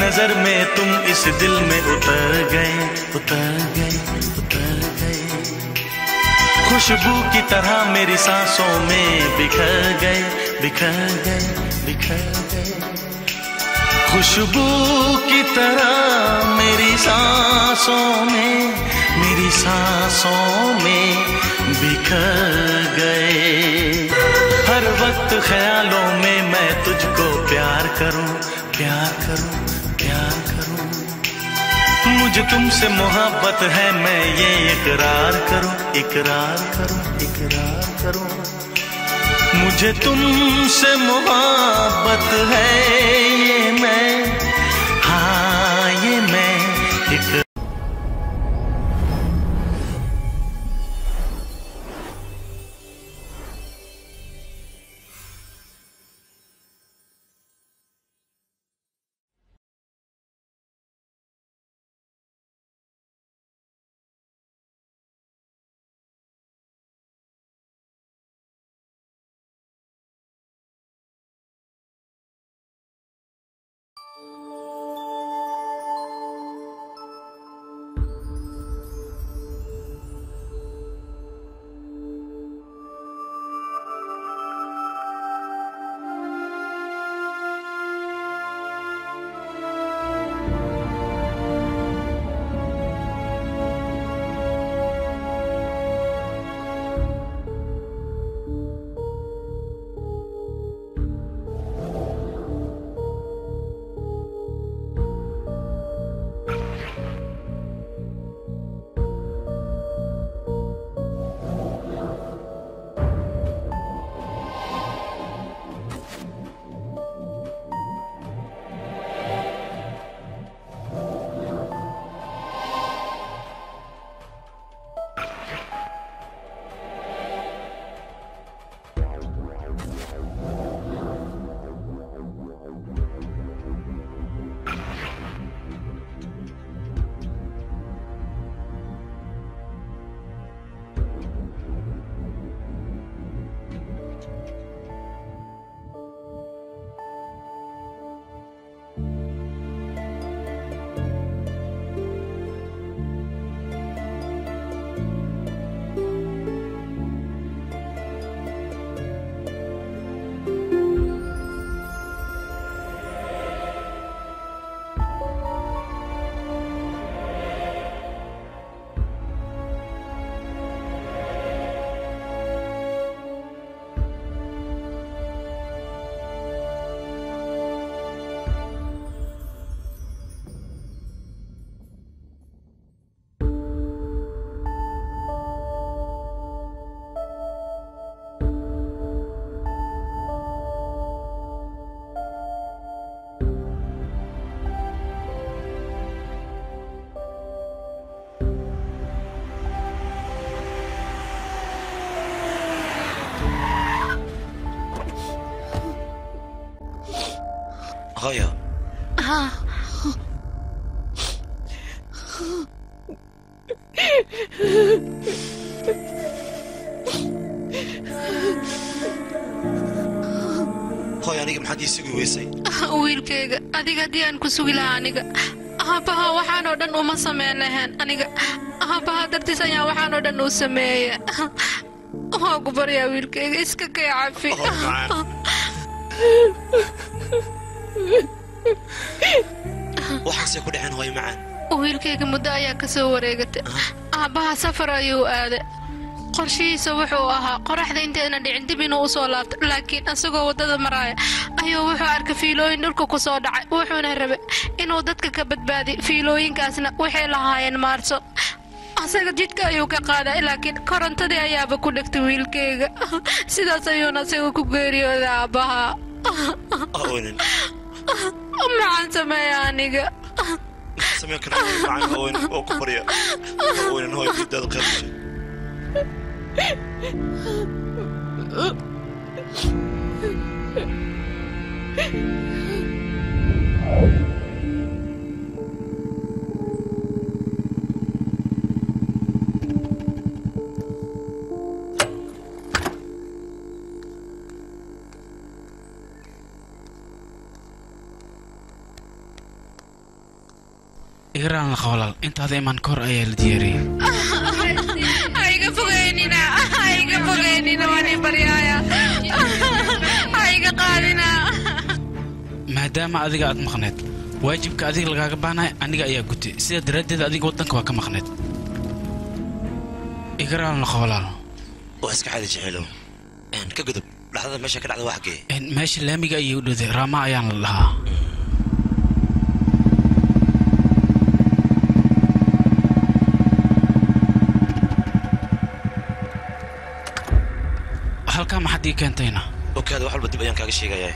नजर में तुम इस दिल में उतर गए उतर गए उतर गए खुशबू की तरह मेरी सांसों में बिखर गए बिखर गए बिखर गए खुशबू की तरह मेरी सांसों में मेरी सांसों में बिखर गए हर वक्त ख्यालों में मैं तुझको प्यार करूं प्यार करूं प्यार करूं मुझे तुमसे मोहब्बत है मैं ये इकरार करूं इकरार करूं इकरार करूं मुझे तुमसे मोहब्बत है ये मैं हाँ ये मैं इकरार hooyo hooyo aniga maxaad ii sugi weysay wiilkayga adiga haddii aan ku sugi lahaa aniga aabbaha waxaan oo dhan uma samayn lahayn aniga aabbaha dartiis ayaa waxaan oo dhan uu sameeya waa ku baryaa wiilkayga iska kay cafi Oh, macaan. waxaasay ku dhaceen hooyo macaan wiilkayga muddo ayaa ka soo wareegatay aabbaha safar ayuu aaday qorshihiisa wuxuu ahaa qoraxda inteedna dhicin dib inuu u soo laabto laakiin isagoo waddada maraaya ayuu wuxuu arkay fiilooyin dhulka ku soo dhacay wuxuuna rabay inuu dadka ka badbaadiyo fiilooyinkaasna waxay lahaayeen maarso asaga jidka ayuu ka qaaday laakiin korontadii ayaaba ku dhegtay wiilkayga sidaas ayuuna isaga ku geeriyooday aabbaha oonan maxaan sameeya aniga samayn kara hooyo macaan oonan oo ku barya oonan hooyo diidaada qeybshay igaraan laqa walaal intaada imaan ka hor ayaa la diyaariyey haiga fogeynina haiga fogeynina waan ii baryaaya haiga qaadina maadaama adiga aad maqneed waajibka adiga lagaaga baanahay aniga ayaa gutay sidaa daraaddeed adiga waddanka waa ka maqneed igaraan laqa walaal waa iska xali jeceelow Een, ka gudub dhacdada meesha ka dhacda waa xaggee Een, meesha laamiga ayay u dhowday raama ayaan la dhahaa halkaa maxaad ii keentayna okaada wax walba dib ayaan kaaga sheegayaa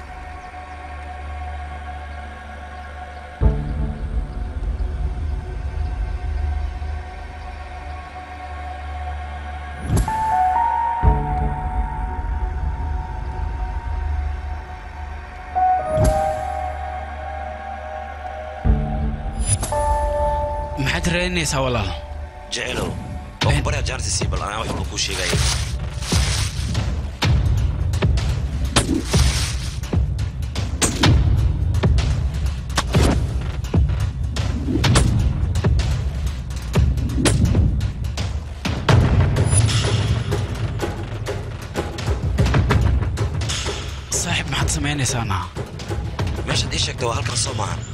maxaad raadinaysaa walaal jeceelow waa ku baryaa jaanisi sii bal anaa wax walba kuu sheegaya saaxiib maxaad samaynaysaana meeshaad ii sheegta waa halkan soo maahan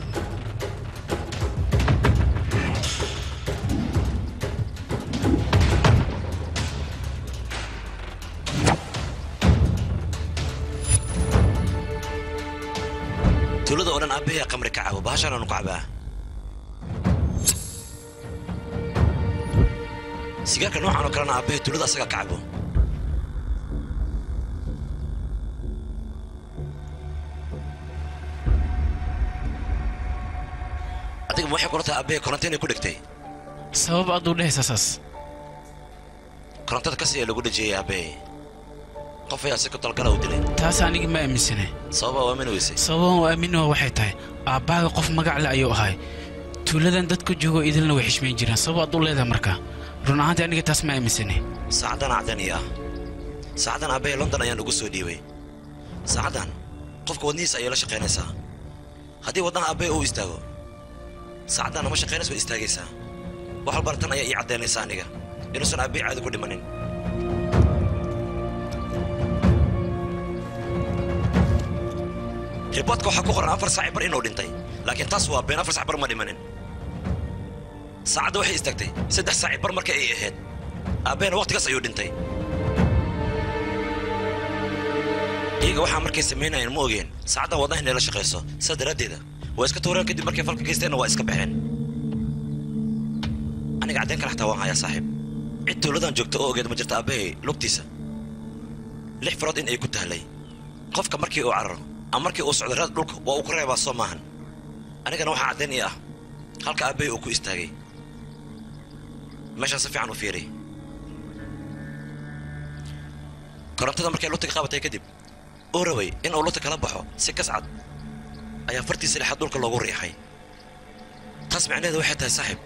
tuulada oo dhan aabbahay qamri ka cabo bahashaanaanu ka cabaa sigaarka noocan oo kalena aabbahay tuulada asaga ka cabo adiga ma waxay kula tahay aabbahay koronto inay ku dhegtay sabab aad u dhehaysaa saas korontada kasi ee lagu dhejiyey aabbahay qof ayaa si ku talgala u dilay taas aniga ma aaminsane sababaa waa min weysay sababan oo aamini waa waxay tahay aabbaaga qof magac le ayuu ahay tuuladan dadka joogo idilna way xishmayn jireen sabab aad u leedahay marka run ahaantii aniga taas ma aaminsane saacadan acdan ii ah saacadan aabbahay london ayaan ugu soo dhiibay saacadan qofka wadnihiisa ayay la shaqaynaysaa haddii wadnaha aabbahay uu istaago saacadan ama shaqaynaysa way istaagaysaa wax walbana tan ayaa ii caddaynaysa aniga inuusan aabbahay caadi ku dhimanin riboodka waxaa ku qoran afar saaci bar inuu dhintay laakiin taas waa been afar saaci bar ma dhimanin saacadda waxay istaagtay saddex saaci bar marka ay ahayd aabbahena waqtigaas ayuu dhintay iyaga waxaa markay samaynayeen ma ogeen saacaddan wadnaha inay la shaqayso sidaa daraaddeeda waa iska tuureen kadib markay falka geysteenna waa iska baxeen aniga caddayn kale xataa waan hayaa saaxiib cid tuuladan joogta oo ogeed ma jirta aabbahay lugtiisa lix farood in ay ku tahlay qofka markii uu cararo ama markii uu socdo raad dhulka waa uu ku reebaa soo maahan anigana waxaa caddayn ii ah halka aabbahay uu ku istaagay meeshaan si fiican u fiiri korontada markay lugta ka qabatay kadib uu rabay in uu lugta kala baxo si kascad ayaa fartiisa dhexaad dhulka loogu riixay taas macnaheedu waxay tahay saaxiib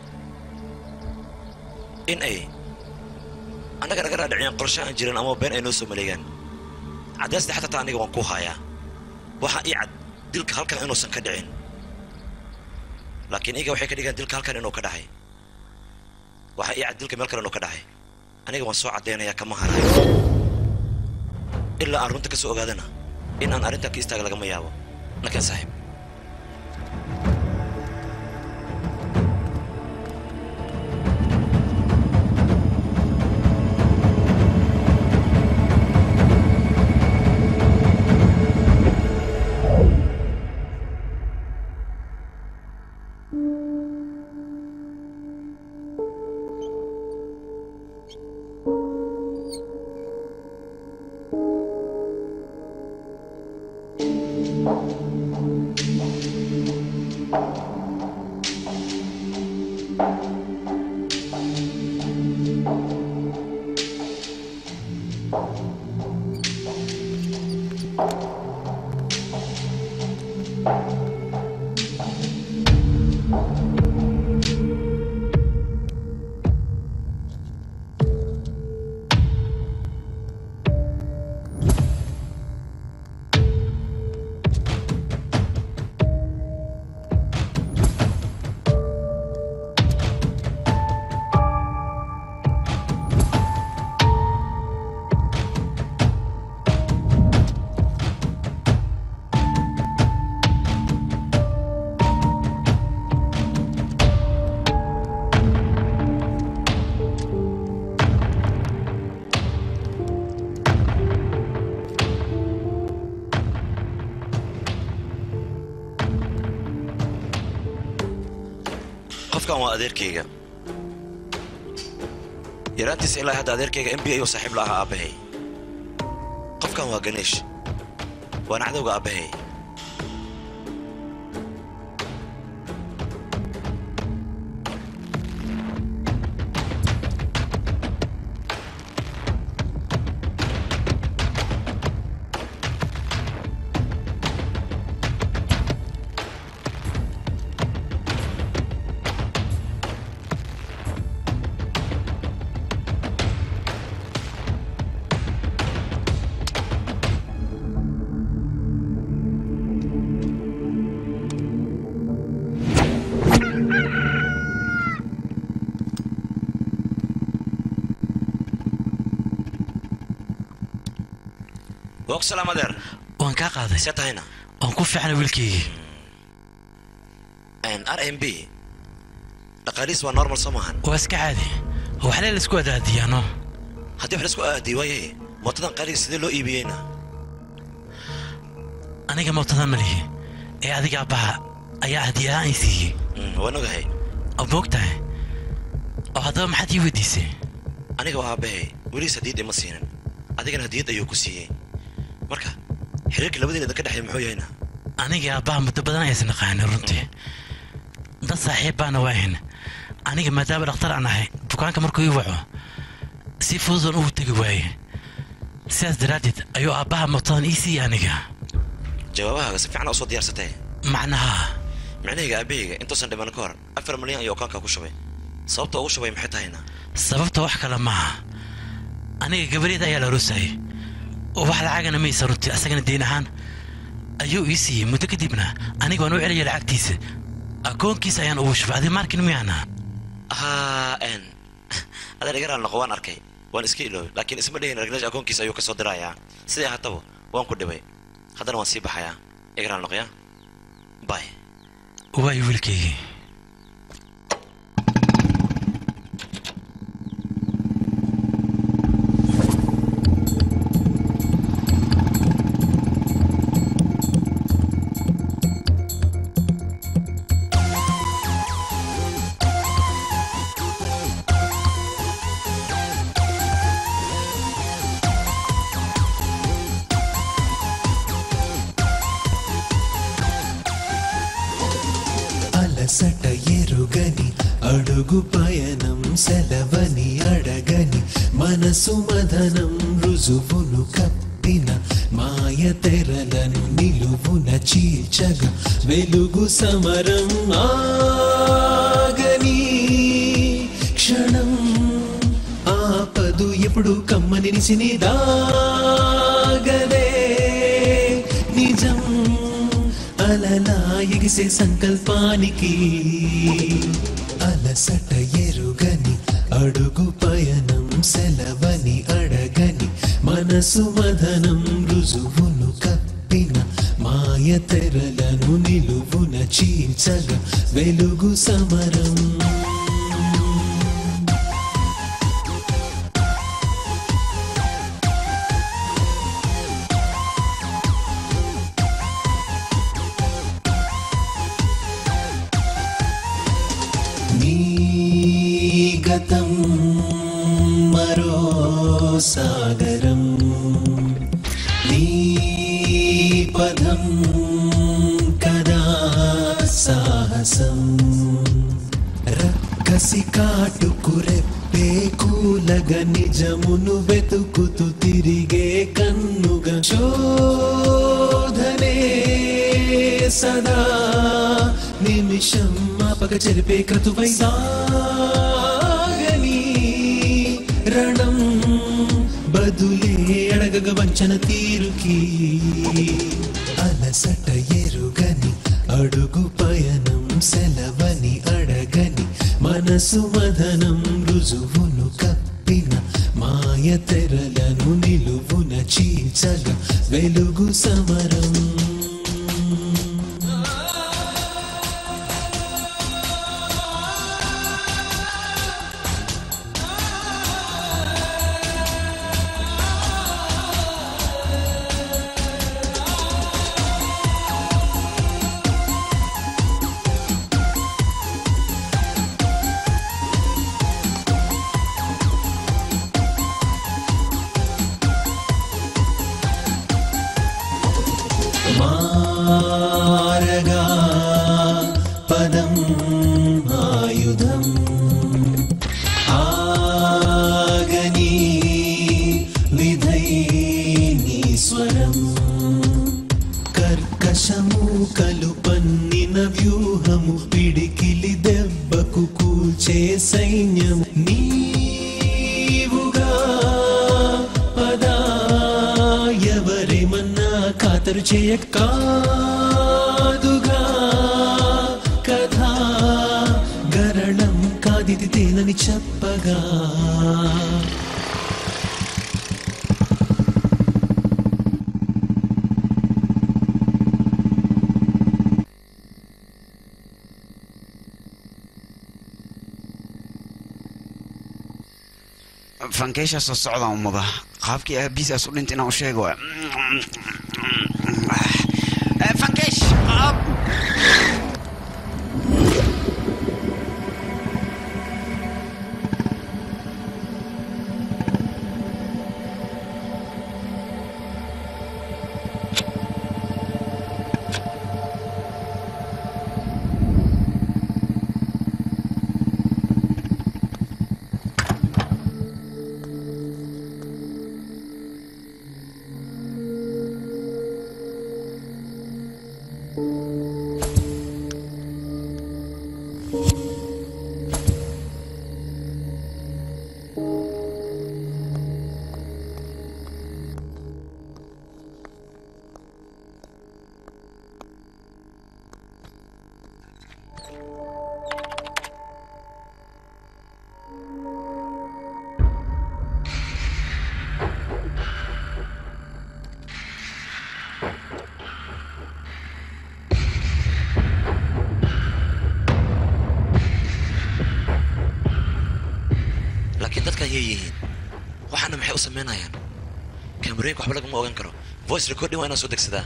in ay annaga naga dhaadhiciyaan qorshe aan jirin ama been ay noo soo maleegaan caddaysda xataa taa aniga waan kuu haayaa waxaa ii cad dilka halkan inuusan ka dhicin laakiin iyaga waxay ka dhigaan dilka halkan inuu ka dhacay waxaa ii cad dilka meel kale inuu ka dhacay aniga waan soo caddaynayaa kama harayo ilaa aan runta ka soo ogaadana in aan arrintan ka istaaga lagama yaabo laakiin saaxiib qofkan waa adeerkayga yaraantiisa ilaa hadda adeerkayga m b ayuu saaxiib la ahaa aabbahay qofkan waa ganeesh waana cadowga aabbahay waa ku salaam adeer waan kaa qaaday see tahayna waan ku fiicnay wiilkaygii r m b dhaqaalihiis waa normal soo maahan waa iska caadi waxlee laisku adaadiyaano haddii wax laisku aadiyey waaye mootadan qaaliga sidee loo iibiyeyna aniga mootada ma lihi ee adiga abbaha ayaa hadiya ahaan i siiyey Mm, waan ogahay oo moog tahay oo haddaba maxaad ii weydiisay aniga waa aabbahay weligiis hadiyad ima siinin adigana hadiyad ayuu ku siiyey marka xiriirka labadiina idinka dhexeeya muxuu yahayna aniga abbaha muddo badan ayaysan naqaanin runtii dad saaxiib baana waahin aniga maadaama dhakhtar aan ahay bukaanka markuu ii waco si fududan ugu tegi waaye sidaas daraaddeed ayuu aabbaha mootadan ii siiyey aniga jawaabahaaga si fiican usoo diyaarsatay macnaha micnahayga aabbahayga intuusan dhiman ka hor afar milyan ayuu akaanka ku shubay sababta ugu shubay maxay tahayna sababta wax kale maaha aniga gabareed ayaa la aroosayay oo wax lacagana maysa runtii asagana deyn ahaan ayuu ii siiyey muddo kadibna aniga waan u celiyay lacagtiisa akoonkiisa ayaan ugu shubay adi markin miyaana haa n adeer igaraan noqo waan arkay waan iska iloobay laakiin isma dhehin ragnesh akoonkiisa ayuu ka soo dirayaa sidai ahaataba waan ku dhibay haddana waan sii baxayaa igaraan noqya bay waayo wiilkaygii అలసట ఎరుగని అడుగు పయనం సెలవని అడగని మనసు మదనం రుజువును కప్పిన మాయ తెరలను నిలువున చీల్చగా వెలుగు సమరం ఆగని క్షణం ఆపదు ఎప్పుడు కమ్మని నిసిని దాగదే నిజం అలలా ఎగిసే సంకల్పానికి అలసట ఎరుగని అడుగు పయనం సెలవని అడగని మనసు మదనం రుజువును కప్పిన మాయ తెరలను నిలువున చీల్చగా వెలుగు సమరం నీ గతం మరో సాగరం నీ పదం కదా సాహసం రక్కసి కాటుకు రెప్పే కూలగ నిజమును వెతుకుతూ తిరిగే కన్నుగా శోధనే సదా నిమిషం మాపక చెరిపే క్రతువై సాగని రణం బదులే అడగగ వంచన తీరుకి అలసట ఎరుగని అడుగు పయనం సెలవని అడగని మనసు మదనం రుజువును కప్పిన మాయ తెరలను నిలువున చీల్చగా వెలుగు సమరం ఆయుధం ఆగని విధై నీ స్వరం కర్కశము కలుపన్నిన వ్యూహము పిడికిలి దెబ్బకు కూల్చే సైన్యం నీవుగా పదా ఎవరేమన్నా ఖాతరు చేయ కాదుగా కథా గరళం కాదిది తేనని చెప్పగా fankeesha soo socda ummada qaabkii aabihiisaas u dhintay inaan u sheego waay. Eh, fankeesh qaab laakiin dadka ayay yihiin waxaana maxay u samaynayaan kaamarooyinka waxba lagama ogan karo voice recording waa inaan soo degsadaa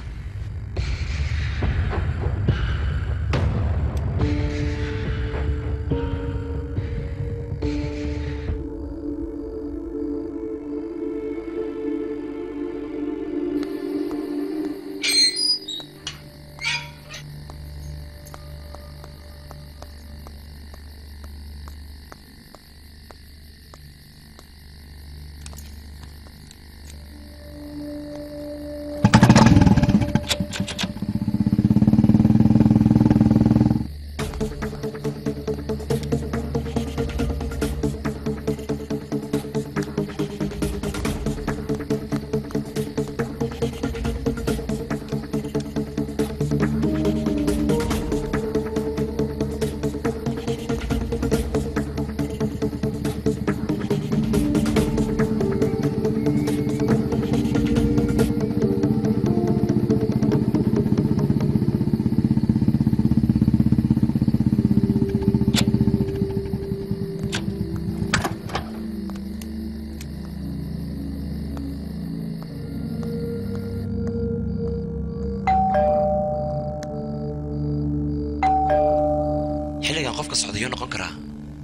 xilligan qofka socda yuu noqon karaa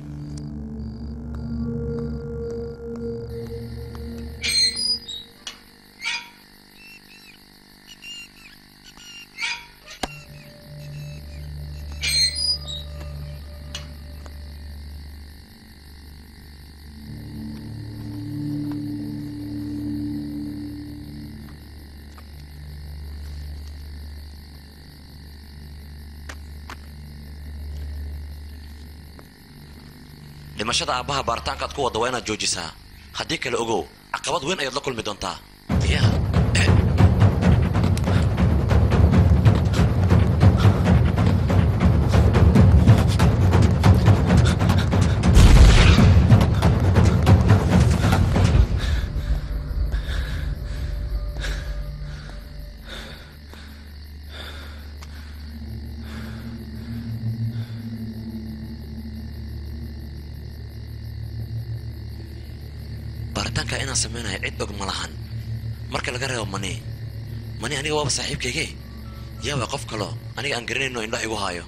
dhimashada aabbaha baaritaankaad ku wadda waa inaad joojisaa haddii kale ogow caqabad weyn ayaad la kulmi doontaa ya baaritaanka inaan samaynayo cid og ma lahan marka laga reebo mani mani aniga waaba saaxiibkayge yaaba qof kaloo aniga aan garanayno indha igu haayo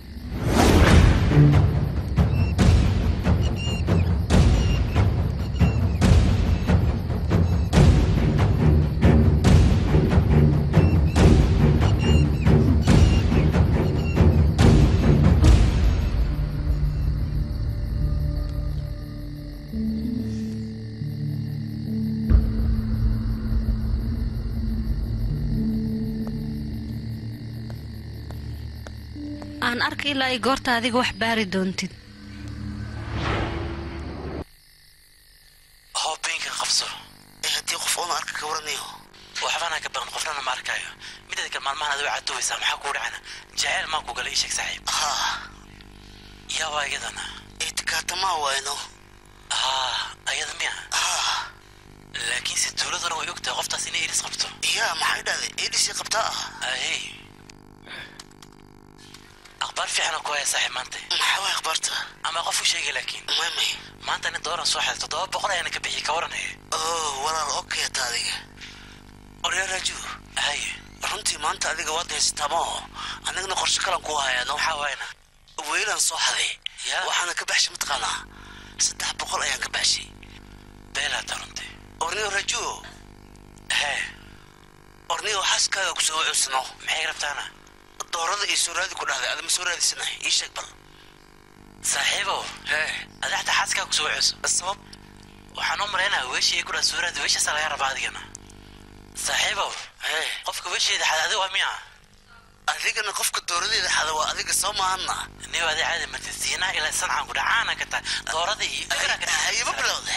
arka ilaa ay goorta adiga wax baari doontid hoobeynkan qabso ee haddii qof oona arka ka waranayo waxbana ka baqan qofnana ma arkaayo mideeda kale maalmahan adigo caatoobaysaa maxaa kuu dhacana jaceyl maa ku galay ii sheeg saaxiib haa yaa waa iyadana itikaatamaa wayno haa ayada miya haa laakiin se tuuladuna way ogtahay qoftaas inay iris qabto yaa maxay dhahday eedhisii qabtaa ah ahey akhbaar fiicana ku haya saaxiib maanta maxaa way akhbaarta ama qof u sheegay laakiin may may maanta nin dooran soo xaday toddoba boqol ayaana ka bixiyay ka waranaya oo walaal okeyta adiga oryaa raaju haye runtii maanta adiga waad haysataa maho anigana qorshe kalan ku hayaano maxaa waayna weylaan soo xaday Yaa. waxaana ka baxshay mataqaanaa saddex boqol ayaan ka baxshay beelaata runtii orniyo rajuo hee orniyo xaaskaaga kusoo wacuusano maxay rabtaana doorada iyo soo raadi ku dhahday adama soo raadisana ii sheeg bal saaxiibow hee adaxta xaaskaa ku soo ceyso sabab waxaan u malaynaya weeshii ay ku dhaa suuraada weeshaasaa laga rabaa adigana saaxiibow hee qofka weesheeda xad adiga waa miya adigana qofka dooradeeda xada waa adiga soo maahanna niyo adi caadi martid siinaa ilaa sancaan ku dhacaana ka tahay doorada iyo hayaba bilowde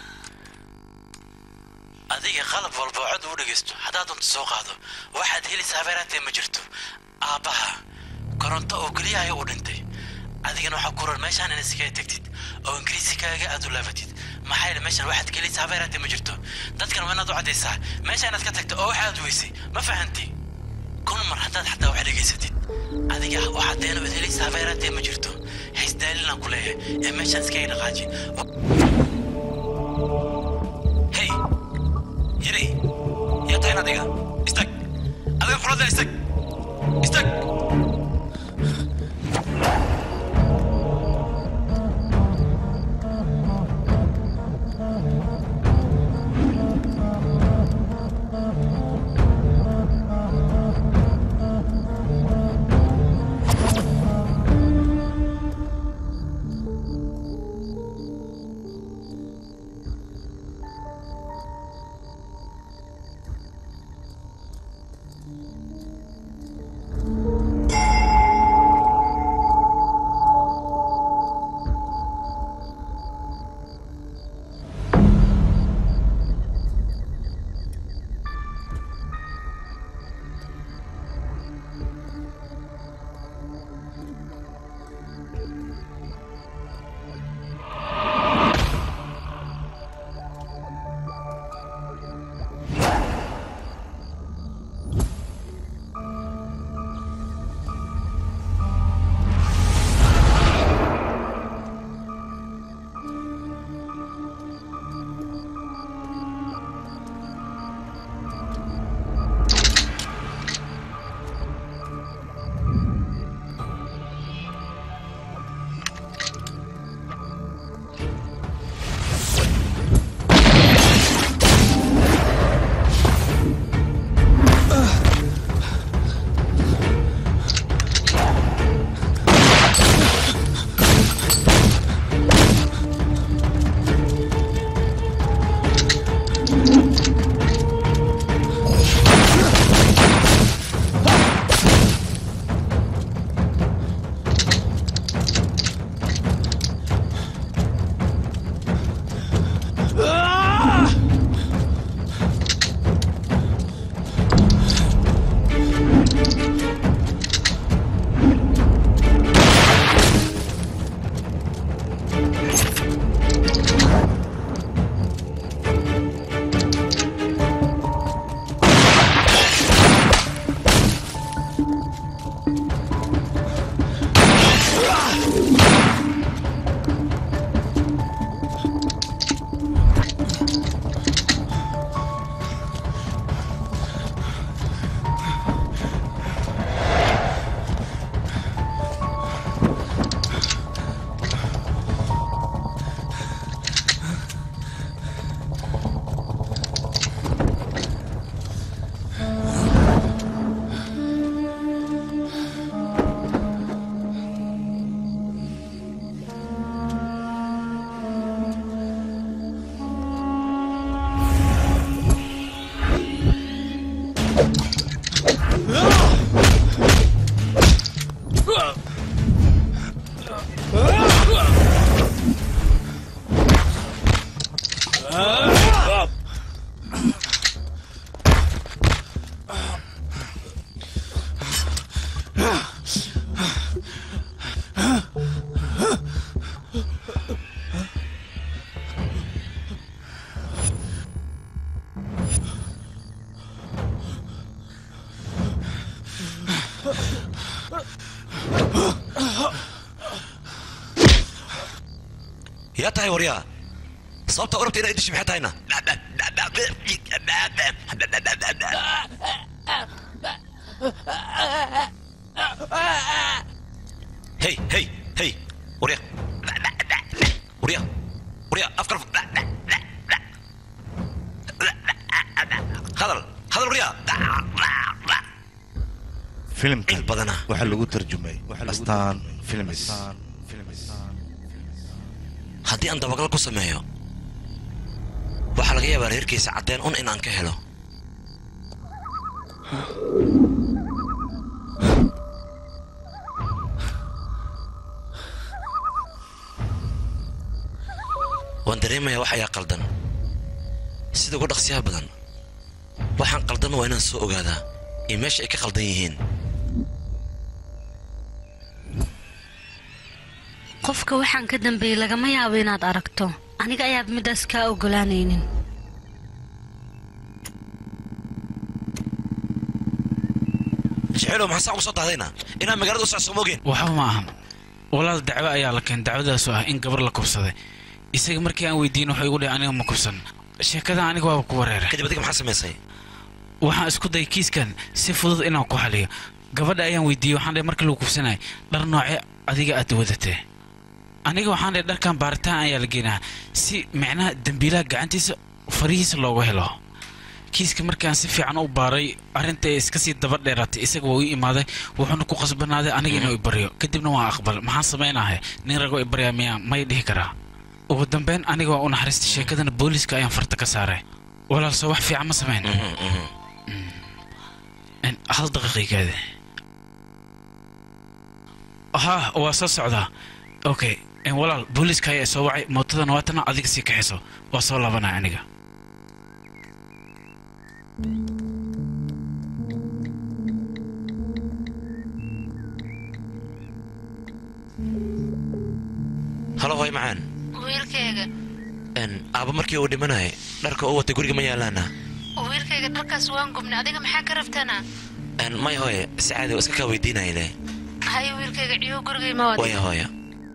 adiga qalab walba oo cod u dhegaysto haddaad doonto soo qaado waxaad helaysaa habeeraatee ma jirto aabbaha koronto oo keliyahay u dhintay adigana waxaa ku ron meeshaan inaad iskaga tegtid oo ingiriisikaaga aad u laabatid maxaa yeele meeshaan waxaad ka helaysaa habeeraatee ma jirto dadkan waa inaad u caddaysaa meesha inaad ka tagto oo waxaad weysay ma fahanti kun mar haddaad xataa wax dhegaysatid adiga waxaad deena ood helaysaa habeeraatee ma jirto haysdaalinaan ku leeyahay ee meeshaan iskaga dhaqaaji hey yiri yaa tahay adiga istag adiga qolada istag istag yaa tahay waryaa sababta urabta inaa idishi maxay tahayna hey hey hey warya warya warya afkar hadal hadal warya filimkan il badana waxaa lagu tarjumay astaan filmis haddii aan dabagal ku sameeyo waxaa laga yaabaa reerkiisa caddeen un inaan ka helo waan dareemayaa wax ayaa qaldan sida ugu dhaqsiyaha badan waxaan qaldan waa inaan soo ogaadaa iyo meesha ay ka qaldan yihiin qofka waxaan ka dambeeyey lagama yaabo inaad aragto aniga ayaad middaas kaa ogolaanaynin jeceelow maxaa saa ugu soo dahdayna inaan magaalada u socso moogeen waxba ma ahan walaal dacwo ayaa la keen dacwadaasoo ah in gabar la kubsaday isaga markii aan weydiin wuxuu igu dhihi aniga ma kubsan sheekada aniga waaba ku wareeray kadib adiga maxaa samaysay waxaan isku dayay kiiskan si fudud inaan ku xaliyo gabadha ayaan weydiiyey waxaan dhahay markii lagu kubsanayay dhar noocee adiga aad wadatee aniga waxaan dhahay dharkan baaritaan ayaa la geenaa si micnaha dembiilaha gacantiisa farihiisa loogu helo kiiska markaan si fiican u baaray arrinta iska sii daba dheeraatay isaga waa ii imaaday wuxuuna ku qasbanaaday aniga inuu ibaryo kadibna waan aqbal maxaan samaynahay nin ragoo ibaryaa miyaa may dhihi karaa ugu dambeyn aniga waa u naxariistay sheekadana booliiska ayaan farta ka saaray walaal soo wax fiican ma samayn hal daqiiqigaade ha waa soo socdaa okay walaal booliiska ayaa soo wacay mootadana waatana adiga sii kaxiso waa soo laabanaya aniga halo hoy macaan wiilkayga aaba markii uu dhimanayay dharka uu watay guriga ma yaalaana wiilkayga dharkaas waan gubnay adiga maxaa ka rabtana may hooye si caadi oo iska kaa weydiinaya leh haye wiilkayga ciyo gurigay ma wada waya hooya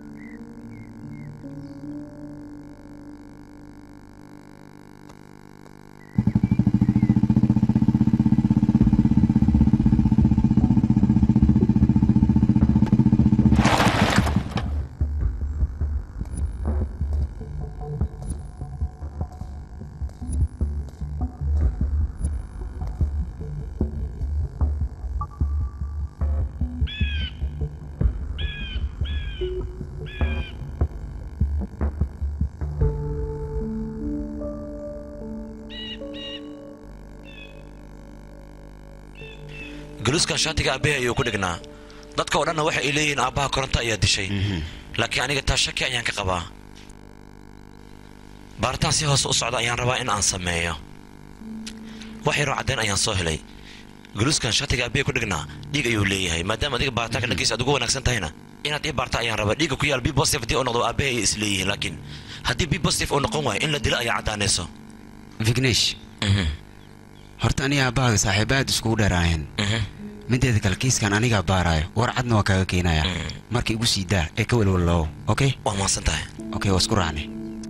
galuuskan shaatiga aabbahay ayuu ku dhignaa dadka oo dhanna waxa ay leeyihiin aabbaha koronto ayaa dishay laakiin aniga taa shaki ayaan ka qabaa baaritaan si hoose u socda ayaan rabaa in aan sameeyo wax yaroo caddayn ayaan soo helay galuuskan shaatiga aabbahay ku dhignaa dhiig ayuu leeyahay maadaama adiga baaritaanka dhankiisa aad ugu wanaagsan tahayna inaad ii baarta ayaan rabaa dhiigga ku yaal b positive haddii uu noqdo aabbahay ayay is leeyihiin laakiin haddii b positive uu noqon waayo in la dilo ayaa caddaanayso vignesh horta aniga aabbahaga saaxiibaad iskugu dheeraayeen mideeda kale kiiskan anigaa baaraayo war cadna waa kaaga keenaya marka igu sii daa ee ka welwalloow okay waa mahadsan tahay okay waa isku raacnay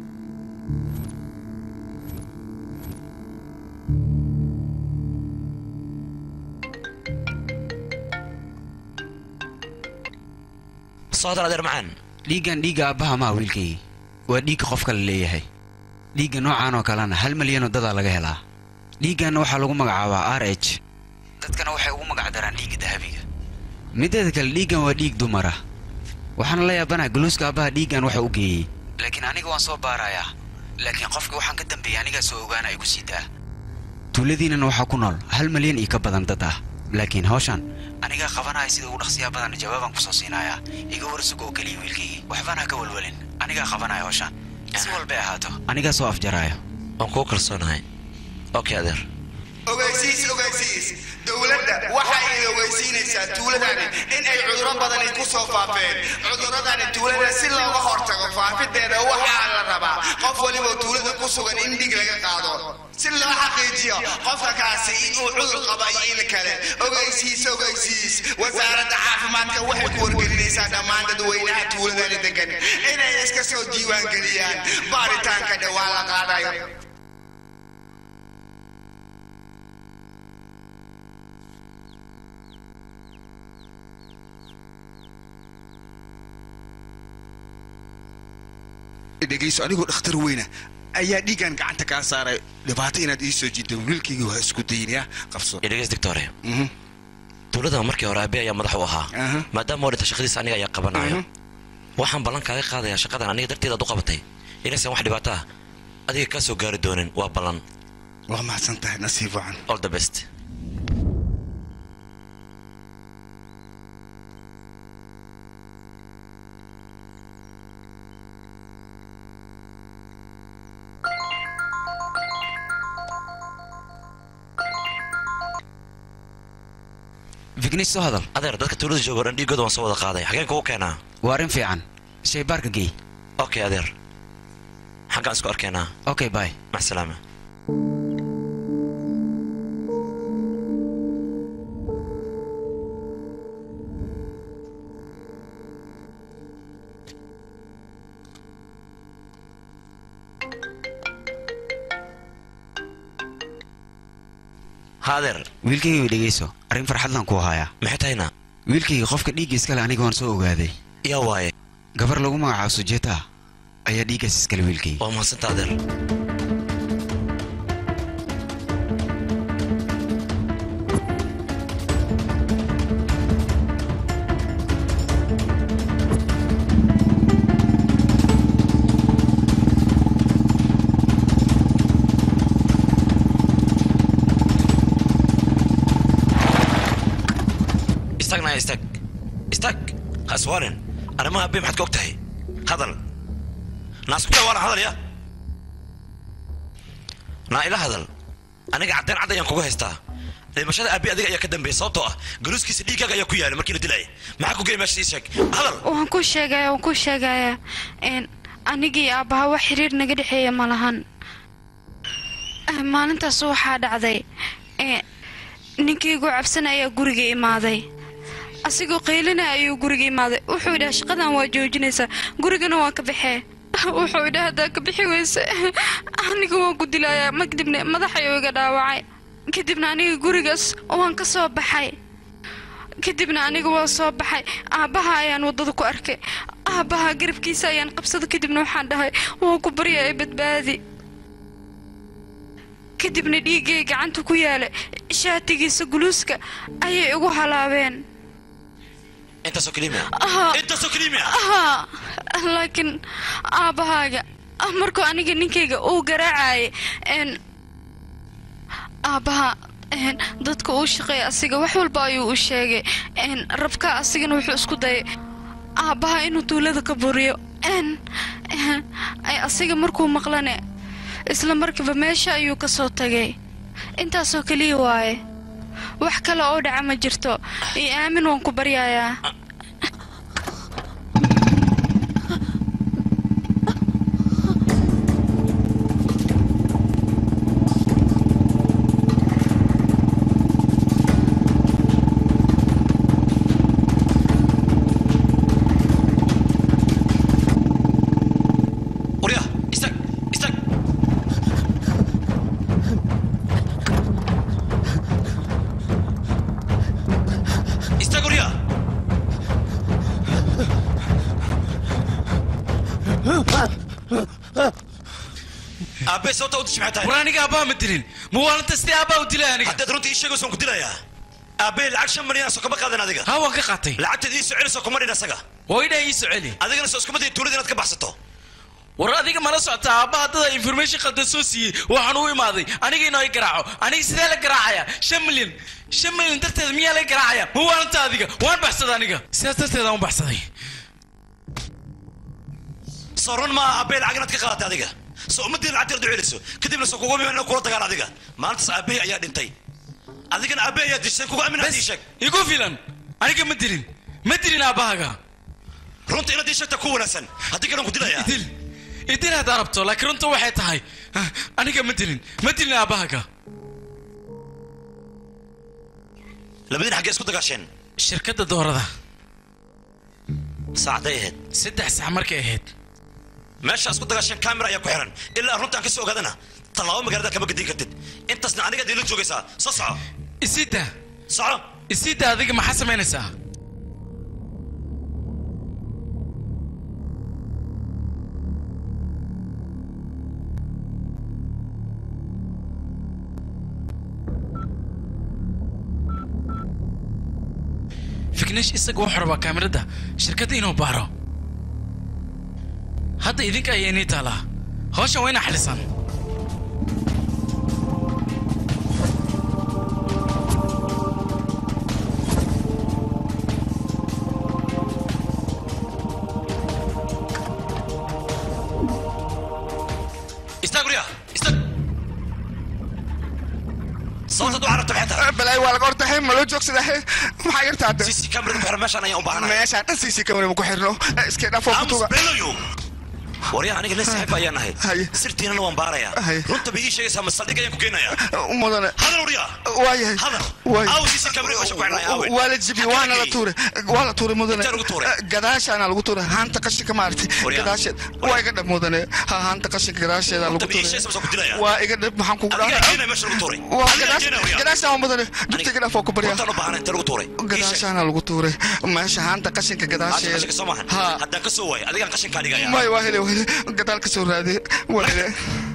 socdal adeer macaan dhiiggan dhiigga aabbaha maa wiilkaygi waa dhiigga qofka la leeyahay dhiigga noocaan oo kalena hal milyanoo dadaa laga helaa dhiigganna waxaa lagu magacaabaa r h dadkana waxay ugu magacdaraan dhiigga dahabiga mideeda kale dhiiggan waa dhiig dumara waxaana la yaabanaha galuuska aabbaha dhiiggan waxa u geeyey laakiin aniga waan soo baarayaa laakiin qofka waxaan ka dambeeyey anigaa soo ogaana ay ku sii daa tuuladiinnana waxaa ku nool hal malyan iyo ka badan dad ah laakiin hawshan anigaa qabanaya sida ugu dhaqsiyaa badan jawaabaan kusoo siinayaa iga warsugo oo keliya wiilkaygii waxbaan ha ka walwalin anigaa qabanaya hawshan si walbay ahaato anigaa soo afjaraayo waan kuu kalsoonahay okay adeer ogeysiis ogeysiis dowladda waxa ay ogeysiinaysaa tuuladani in ay cudurro badani ku soo faafeen cuduradani tuulada si looga hortago faafideeda waxaa la rabaa qof waliba tuulada ku sugan in dhig laga qaado si loo xaqiijiyo qofka kaasi inuu cudur qaba iyo in kale ogeysiis ogeysiis wasaaradda caafimaadka waxay ku wargelinaysaa dhammaan dadweynaha tuuladani degan inay iska soo diiwaangeliyaan baaritaanka dhowaan la qaadayo dhegayso anigoo dhakhtar weyna ayaa dhiiggan gacanta kaa saaray dhibaato inaad ii soo jiiddo wiilkayga waa isku daynaya qabso idhageys doctore tuulada markii hore aabe ayaa madax u ahaa maadaama oo dhinta shaqadiisa aniga ayaa qabanayo waxaan ballan kaaga qaadayaa shaqadan aniga darteed aad u qabatay inaysan wax dhibaato ah adiga kaa soo gaari doonin waa ballan waa mahadsan tahay nasiib wacan all the best vignis soo hadal adeer dadka tuulada jooga o dhan dhiigooda waan soo wada qaaday xageen kugu keenaa waa arrin fiican shaybaarka gey okay adeer xaggaan isku arkeenaa okay bye maxsalaama ha adeer wiilkayga dhegayso arrin farxadlan ku hayaa maxay tahayna wiilkayga qofka dhiigga iskale aniga waan soo ogaaday yaa waaye gabar lagu magacaabo sujeeta ayaa dhiiggaas iskale wiilkayga waa mahadsanta adeer istaagna istaag istaag ha iswaalin arrimaha abe maxaad ka og tahay hadal naa isku daa waana hadal ya naa ila hadal aniga caddeen cad ayaan kuga haystaa dhimashada aabe adiga ayaa ka dambeeya sababtoo ah galuuskiisa dhiiggaaga ayaa ku yaala markii la dilayay maxaa ku gey meesha ii sheeg hadal waan ku sheegaya waan ku sheegaya n anigii aabbaha wax xiriir naga dhexeeya ma lahan Eh, maalintaas waxaa dhacday eh, ninkaygu cabsan ayaa guriga imaaday asigoo qaylina ayuu guriga imaaday wuxuu idhaha shaqadan waa joojinaysaa gurigana waan ka baxee wuxuu idhaha haddaa ka bixi weyse aniga waan ku dilayaa makdibna madax ayuu iga dhaawacay kadibna aniga gurigaas waan ka soo baxay kadibna aniga waa soo baxay aabbaha ayaan waddada ku arkay aabbaha garabkiisa ayaan qabsada kadibna waxaan dhahay waan ku baryaya badbaadi kadibna dhiiggay gacanta ku yaala shaatigiisa guluuska ayay igu halaabeen intaasoo kelimiya Aha. intaasoo kelimiya ahaa laakiin aabbahaaga markuu aniga ninkayga uu garaacayay n aabbaha n dadka uu shaqeeya asiga wax walba ayuu u sheegay n rabka asigana wuxuu isku dayay aabbaha inuu tuulada ka buriyo n ay asiga markuu maqlane isla markiiba meesha ayuu ka soo tagay intaasoo keliya waaye wax kale oo dhaca ma jirto iyo aamin waan ku baryayaa warya istaag istaag istaag warya aabe sababta u dishi maxay tahay war aniga aabbaha ma dilin muwaalinta sidee aabbaha u dilay aniga haddaad runtii ii sheegayso waan ku dilayaa aabe lacag shan malyan soo kama qaadan adiga ha waan ka qaatay lacagteed ii soo celisoo kuma dhin asaga waa idhaa ii soo celi adigana soo iskuma dayi tuulada inaad ka baxsato war adiga mala socota aabbaha dada information khaldan soo siiyey waxaan u imaaday aniga inoo i garaaco aniga sidee la garaacaya shan milyan shan milyan darteed miyaa la garaacaya muwaalinta adiga waan baxsaday aniga sidaas darteed aan u baxsaday soo run maaha aabe lacag inaad ka qaadatay adiga soo ummaddiina lacagteeda duceynayso kadibna soo kugu miman kula dagaal adiga maalintaas aabbahay ayaa dhintay adigana aabbahay ayaa dishay kugu aamin hadii sheeg igu filan aniga ma dilin ma dilin aabbahaga runta inaad ii sheegta ku wanaagsan haddii kalan ku dilaya idil idil haddaa rabto laakiin runta waxay tahay ah, aniga ma dilin ma dilin aabbahaga labadiin xaggee isku dagaasheen shirkadda doorada saacday ahayd saddex sax markay ahayd meesha isku dagaasheen kamera ayaa ku xiran ilaa runtaan ka soo ogaadana tallaabo magaalada kama gadin kartid intaasna aniga diila joogaysaa soo soco isida soco isida adiga maxaa samaynaysaa fiknesh isaga wuxuu rabaa kaamirada shirkadda inuu baaro hadda idinka ayaa inii taalaa hawshan waa inaa xalisaan istaag guryaha istaag sababta du carabta maxay tahay balay waa laga hortahay ma loo joogsadaa maxaa yarta hadda cc kamerada ku xiran meeshaan ayaan u baahanahay meeshaan dhan cc camera ma ku xirno iska dhaafoo aamus kutuga beelayo waryaha aniga nin saaxiib ayaan nahay Haye. sirtiinana waan baarayaa Haye. runta bay ii sheegaysaa masaldhig ayaan ku geynayaa mudane hadal waryaa waayahay hadal waay aawo cc kamerada meesha ku xirnay aawe waa la jibi waana la tuuray waa la tuuray mudane Intee lagu tuuray? gadaashaana lagu tuuray haanta qashinka maaragtay Waryaa. gadaasheed waa iga dhab mudane ha haanta qashinka gadaasheeda lagu runta bay ii tuuray sheegaysaa masoo ku dilaya waa iga dhab maxaan kugu adigaa dhahay geenaya meesha lagu tuuray waa adigaa gadaas geenaya waryaa gadaashaan waa mudane dugta iga dhaaf oo ku baryaa runtaan u baahanay intee lagu tuuray Ii sheeg. gadaashaana lagu tuuray meesha haanta qashinka Aasha qashinka gadaasheeda soo maahan ha haddaan ka soo waayo adigaan qashinkaa dhigaya may waa hele waa hele gadaal ka soo raade waa hele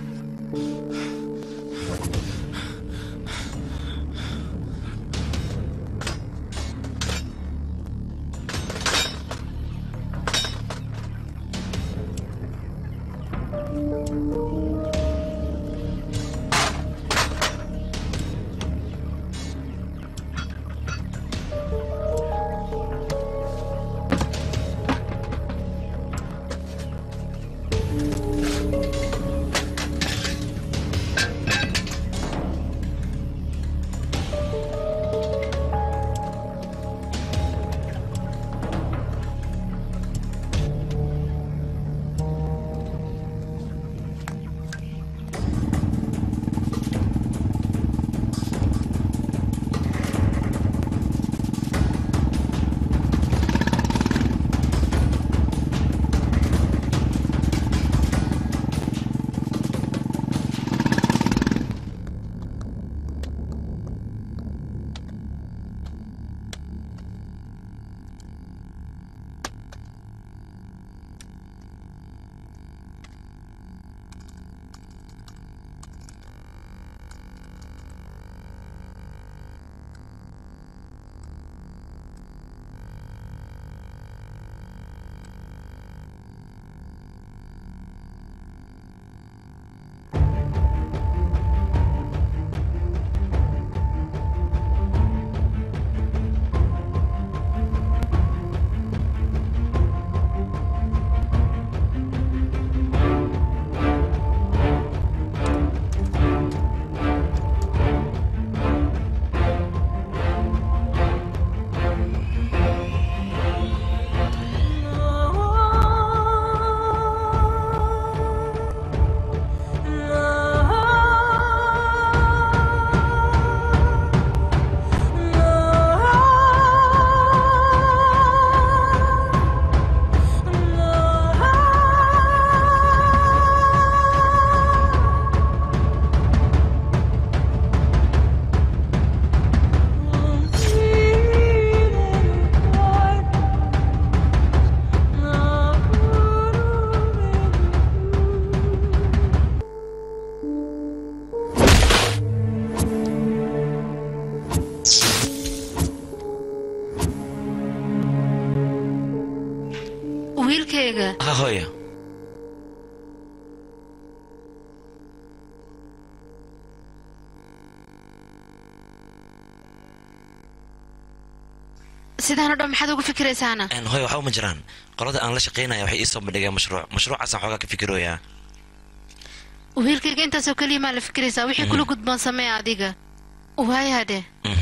wiilkayga ha hooya sidaan oo dhan maxaad ugu fikiraysaana Een, hooyo waxa uma jiraan qolada aan la shaqaynaya waxay ii soo bandhigeen mashruuc mashruucaasaan xoogaa ka fikirooyaa wiilkayga intaasoo keliya maa la fikiraysaa wixii kula gudboon samee adiga waaya dheh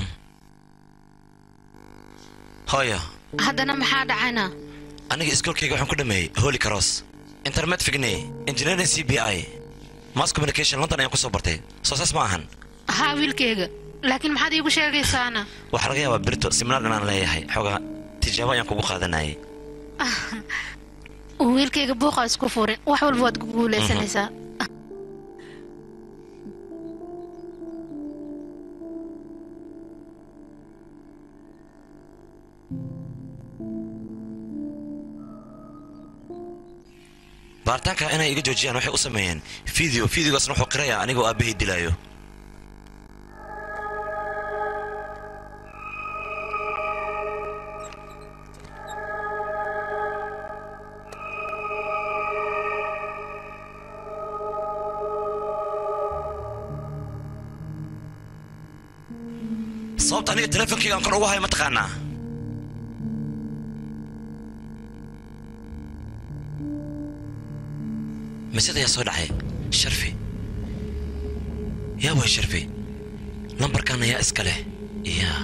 hooyo haddana maxaa dhacayna aniga iskoolkayga waxaan ku dhameeyey holy cross internet figney engineering c b i mass communication london ayaan ku soo bartay soo saas ma ahan haa wiilkayga laakiin maxaad iigu sheegaysaana waxaa laga yaabaa birito siminaar inaan leeyahay xoogaa tijaabo ayaan kugu qaadanayay wiilkayga buuqa isku furin wax walba waad ku guulaysanaysaa baaritaanka inay iga joojiyaan waxay u sameeyeen video videogaasna wuxuu qirayaa anigoo aabbahay dilaayo sababta aniga teleefonkayga aan kor ugu hayo mataqaanaa masad ayaa soo dhacay sharfi yaa way sharfi lambarkan ayaa iska leh yaa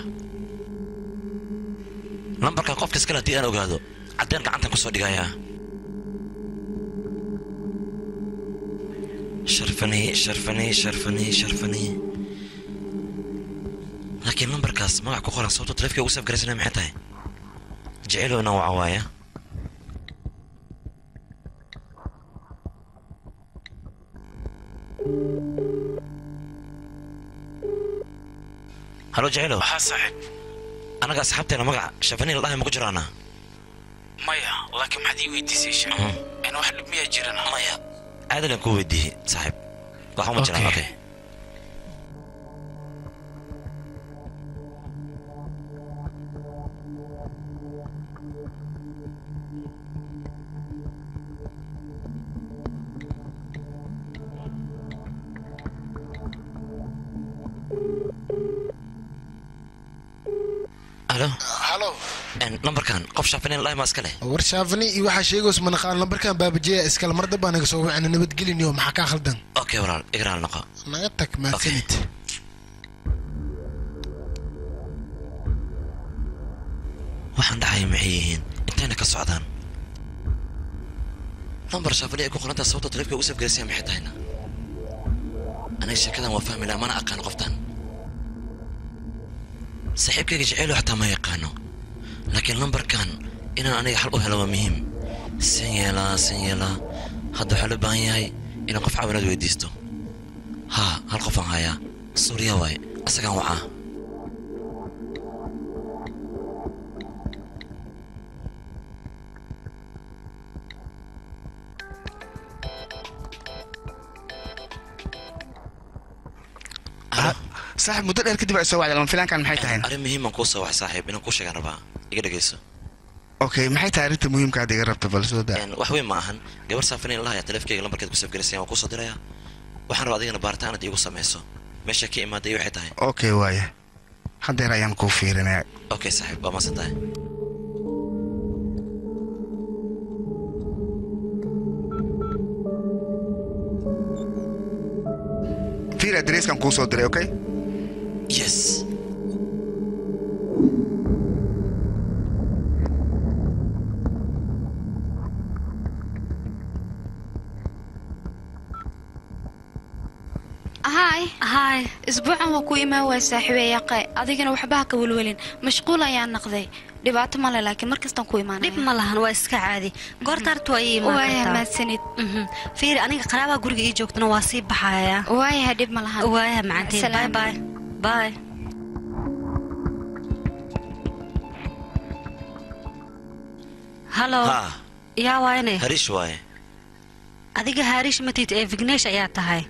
lambarkan qofka iskale haddii aan ogaado caddeen gacantan ku soo dhigayaa sharfani sharfani sharfani sharfani laakiin lambarkaas magac ku qoran sababto taleefka ugu saf garaysana maxay tahay jecelo inaan waca waaya halo jecelo waxaa saaxiib anaga asxaabteena magaca shafani la dhahay ma ku jiraana maya laakiin maxaad ii weydiisay sheeg in wax dhib miyaa jiran maya aadalan kuu weydiiyey saaxiib waxuma jiraan okay halo halo lambarkan qof shafani la dhahay ma iska leh war shaafani iyo waxaa sheegays manaqaan lambarkan baabajeeya iskale mar dambaa naga soo wacana nabadgeliniyo maxaa kaa khaldan okay walaal igraal noqo naga tag mahadsanid waxaan dhacaya maxay yihiin intayna ka socdaan lambar shafani ay ku qorantaa sababta taleefka ugu safgaraysaya maxay tahayna aniga sheekadan waa fahmi laha mana aqaano qoftan saaxiibkayga jeceylo xataa ma yaqaano laakiin lambarkan inaan aniga xal u helo waa muhiim san yeelaa san yeelaa hadda waxaa loo baahan yahay inaan qof caawinaad weydiisto haa hal qofaan hayaa suuriya waaye asagaan wacaa saaxiib muddo dheer kadib ay soo wacday lama filaankan maxay tahay arrin muhiiman kuu soo wax saaxiib inaan kuu sheegaan rabaa iga dhegayso okay maxay tahay arrinta muhiimka aad iga rabta bal soo daa wax weyn ma ahan gabar saafinayn lahayaa taleefkayga lambarkeed ku safgaraysaya waan kuu soo dirayaa waxaan rabaa adigana baaritaan aad iigu samayso meesha ka imaaday waxay tahay okay waaya haddeer ayaan kuu fiirinaya okay saaxiib waa maasan tahay fiir adreeskan kuu soo diray okay yes haay haay isbuucan waa ku imaan waay saaxiibey yaqay adigana waxbaha ka welwelin mashquul ayaan naqday dhibaato male laakiin markastaan ku imaanaya dhib ma lahan waa iska caadi goorta harta waa ii imaan waaya kartaa mahadsanid fiiri aniga qaraabaha guriga ii joogtana waa sii baxaya waayaha dhib ma lahan waayaha macanteed bye Salaam. bye bye halo haa yaa waayne hariish waaye adiga haarish matid ee vignesh ayaa tahay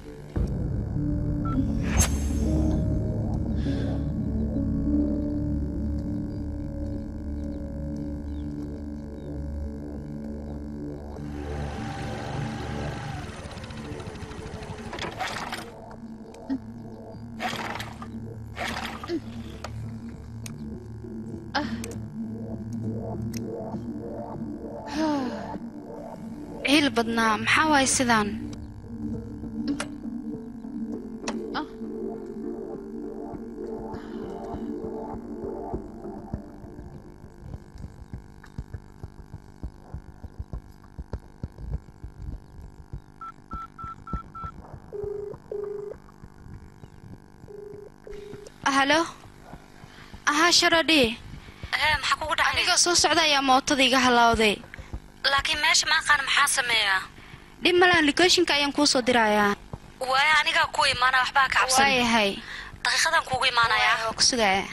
ciil badnaa maxaa waaye sidaan halo ahaa sharodhi ee maxaa kugu dhacay anigoo soo socda ayaa mootada iga halawday laakiin meesha ma aqaan maxaa sameeyaa dhib malaan locationka ayaan kuu soo dirayaa waaya anigaa ku imaana waxbaa ka cabsan waayahay daqiiqadan kuugu imaanayaa waa ku sugaya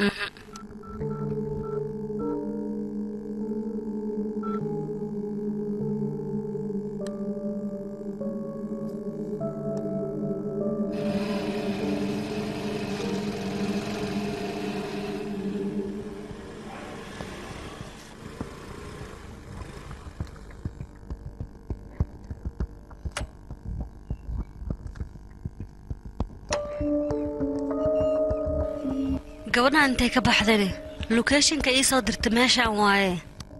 gabadhaan intay ka baxdani locationka ii soo dirta meeshaan waaye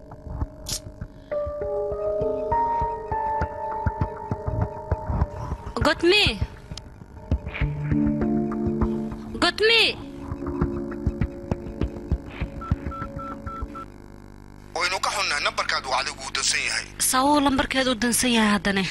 godmi godmi waynu ka xunnahay nambarkaad uu adigu u dansan yahay sawuu lambarkeedu u dansan yahay haddane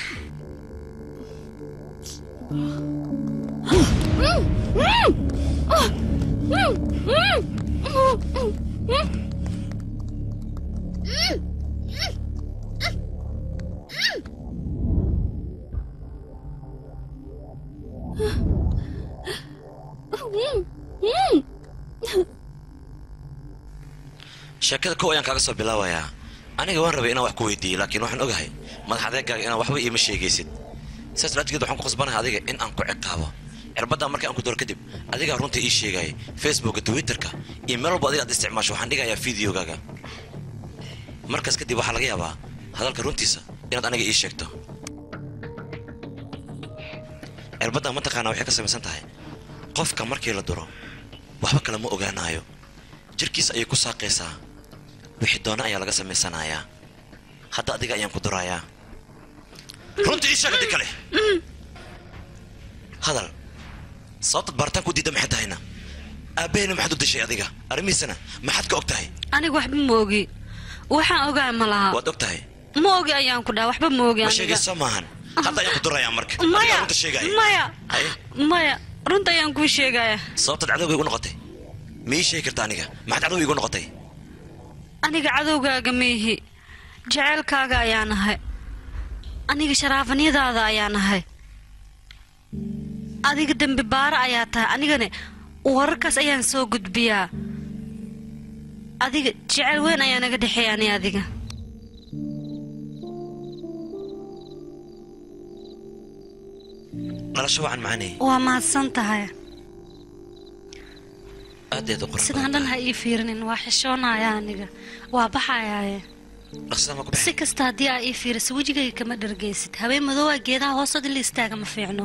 sheekada kow ayaan kaaga soo bilaabayaa aniga waan rabay inaan wax ku weydiiyo laakiin waxaan ogahay madax adeegaaga inaan waxba iima sheegaysid sidaas laajigeed waxaan ku qasbanahay adiga in aan ku ciqaabo cirbaddaa markii aan ku doro kadib adigaa runta ii sheegaya facebooka twitterka iyo meel walba adiga aad isticmaasho waxaan dhigayaa fideogaaga markaas kadib waxaa laga yaabaa hadalka runtiisa inaad aniga ii sheegto cirbaddaa mataqaanaa waxay ka samaysan tahay qofka markii la duro waxba kale ma ogaanaayo jirkiisa ayay ku saaqaysaa wixii doona ayaa laga samaysanayaa hadda adiga ayaan ku durayaa runta ii sheeg haddii kale hadal sababtaad baaritaan ku diidda maxay tahayna aabbahayna maxaad u dishay adiga arrimihiisana maxaad ka og tahay aniga waxba ma ogi waxaan ogaa ma laha waad og tahay ma ogi ayaan ku dhaha waxba ma ogi ma aniga sheegayso maahan hadda ayaan ku durayaa marka maya adigaa runta sheegaya maya haye maya runta ayaan kuu sheegaya sababtaad cadowga igu noqotay ma ii sheegi karta aniga maxaad cadowga igu noqotay aniga cadowgaaga miihi jaceylkaaga ayaan ahay aniga sharaafanyadaada ayaan ahay adiga dembi baaro ayaa tahay anigane wararkaas ayaan soo gudbiyaa adiga jecel weyn ayaa naga dhexeeya ani adiga dhalasho wacan macanay waa mahadsan tahay aadaed u qurux sidaan dhan ha ii fiirinin waa xishoonaya aniga waa baxayaaye dhaqsada ma ku si kasta haddii aa ii fiiriso wejigayga kama dhargaysid habeen madoowa geedaha hoosad in la istaaga ma fiicno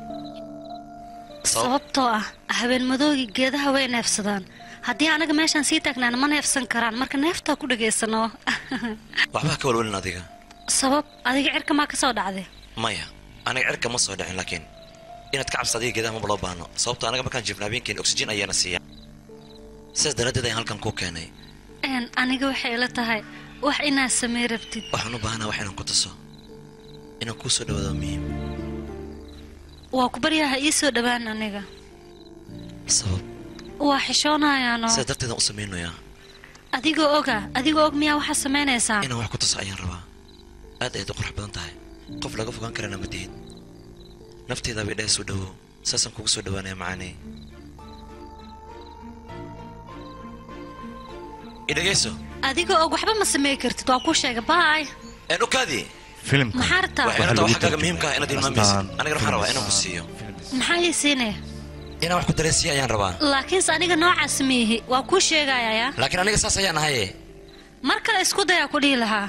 sababtoo ah habeen madoogii geedaha way neefsadaan haddii anaga meeshaan sii taagnaana ma neefsan karaan marka neeftaa ku dhagaysano waxbaa ka walwalin adiga sabab adiga cirka maa ka soo dhacday maya aniga cirka ma soo dhicin laakiin inaad ka cabsa adiga geedaha maba loo baahno sababtoo anaga markaan jiifna habeenkeen oxygen ayaana siiya sidaas daraaddeed ayaan halkan kuu keenay n aniga waxay ila tahay wax inaad samey rabtid waxaan u baahanaa wax inaan ku tuso inaan kuu soo dhawaado waa muhiim waa ku baryaa ha ii soo dhowaan aniga sabab waa xishoonayaano sidaas darteedaan u samaynayaa adigoo oga adigoo og miyaa waxaa samaynaysaa inaan wax ku tuso ayaan rabaa aad ayaad u qurux badan tahay qof laga fogaan karana ma tihid nafteedaaba idhaha soo dhawow saasaan kugu soo dhawaanaya macaaney idhagayso adigoo og waxba ma samey kartid waa kuu sheega baay een u kaadi filimka maxaa rabtaa waxay ila tahay waxa kaaga muhiimka ah inaad ilmaamaysid anigana waxaan rabaa inaan ku siiyo maxaa ii siinaya inaan wax ku dareensiiya ayaan rabaa laakiinse aniga noocaas miihi waa kuu sheegayaa laakiin aniga saas ayaan ahaye mar kale isku dayaa ku dhihi lahaa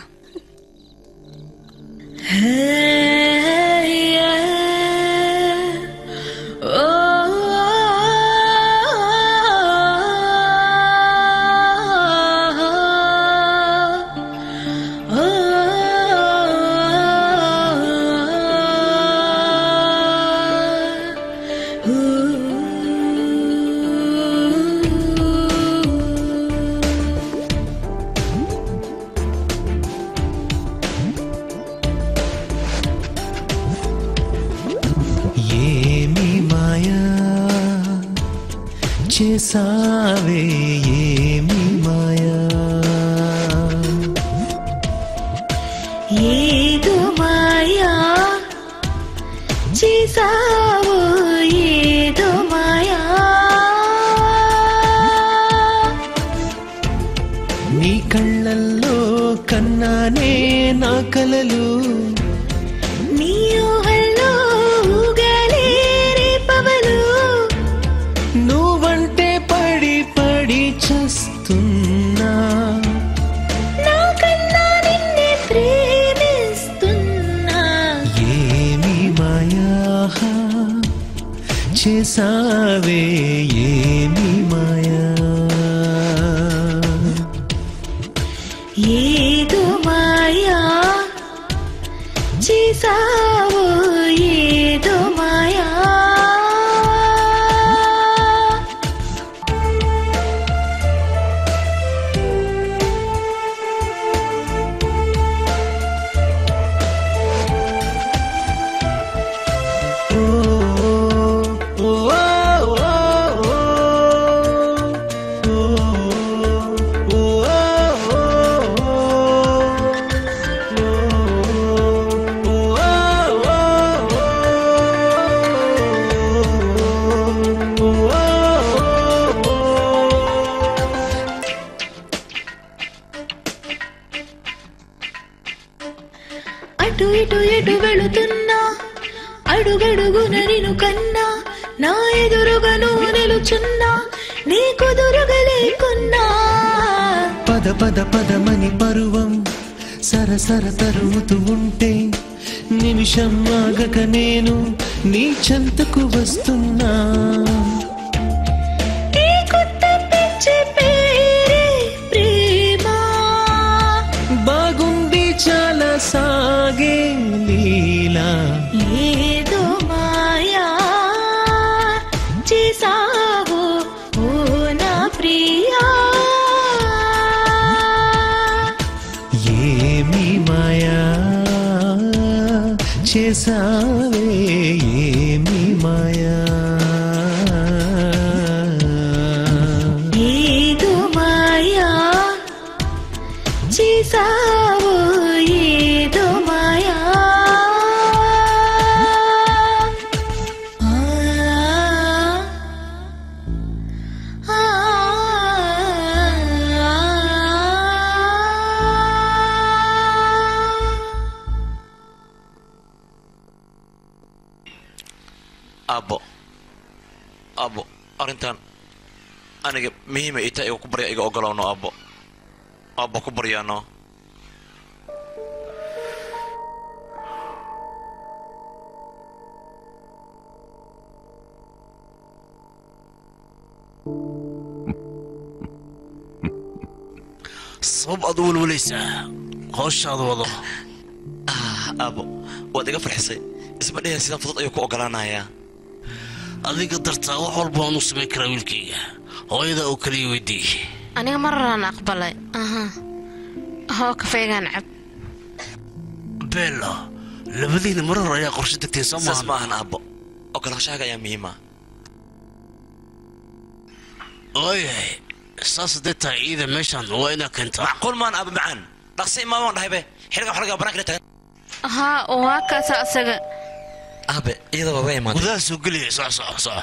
చేసావే ఏమి మాయా ఏదో మాయా చేసావు ఏదో మాయా నీ కళ్ళల్లో కన్నానే నా కలలు నీ ఊహల్లో ఊగలే రేపవలు నువ్వంటే పడి పడి చస్తున్నా నా కన్నా నిన్నే ప్రేమిస్తున్నా ఏమి మాయా చేసావే ఏమి మాయా ఏదో మాయా చేసావు ఏదో మాయా అటు ఇటు ఎటు వెళుతున్నా అడుగడుగున నిన్ను కన్నా నా ఎదురుగా నువ్వు నిలుచున్నా నీ కుదురుగా లేకున్నా పద పద పదమని పరువం సరసర తరుముతూ ఉంటే నిమిషం ఆగక నేను నీ చెంతకు వస్తున్నా ఈ కొత్త పిచ్చి పేరే ప్రేమ బాగుంది చాలా సాగే లీలా ఏదో మాయా చేసావు ఓ నా ప్రియా ఏమి మాయా చేసావే ఏమి మాయా ఏదో మాయా చేసావు ఏదో మాయా ఆ, ఆ, aabbo aabbo arrintan aniga muhiima ita iga ku barya iga ogolowno aabbo aabbo ku baryaano sabab aad u walwalaysaa howshaada wado aabbo waad iga farxisay isma dheheen sidan fudud ayuu ku ogolaanayaa adiga dartaa wax walba waan u samayn karaa wiilkayga hooyada oo kaliya weydii aniga mararaan aqbalay aha hoo kafeegaan cab beelo labadiina mar hore ayaa qorshe degteen soo saas maahan maahan aabbo ogolaanshahaga ayaa muhiima ooyahay saas haddee tahay ciida meeshaan waa inaa keentaa macquul maan aaba macaan dhaqsi imaamaan dhahaybe xilligan xolga banaanka tagan haa waa kaasa asaga aabe iyadaba waa imaaday gudaha soo geliyay soco soco soco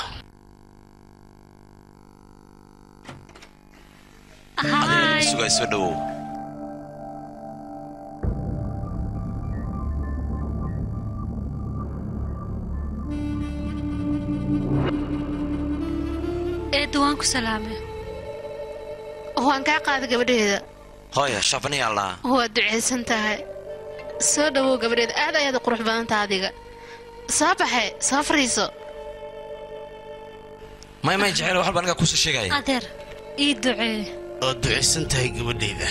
adigana sugay soo dhawow eedda waan ku salaamay waan kaa qaaday gabadheeda hooya shafaniya allah waad ducaysan tahay soo dhawow gabadheeda aad ayaad u qurux badan tahay adiga soo baxe soo fariiso may may jecel wax walba aniga kusoo sheegaya adeer ii ducee waad ducaysan tahay gabadhayda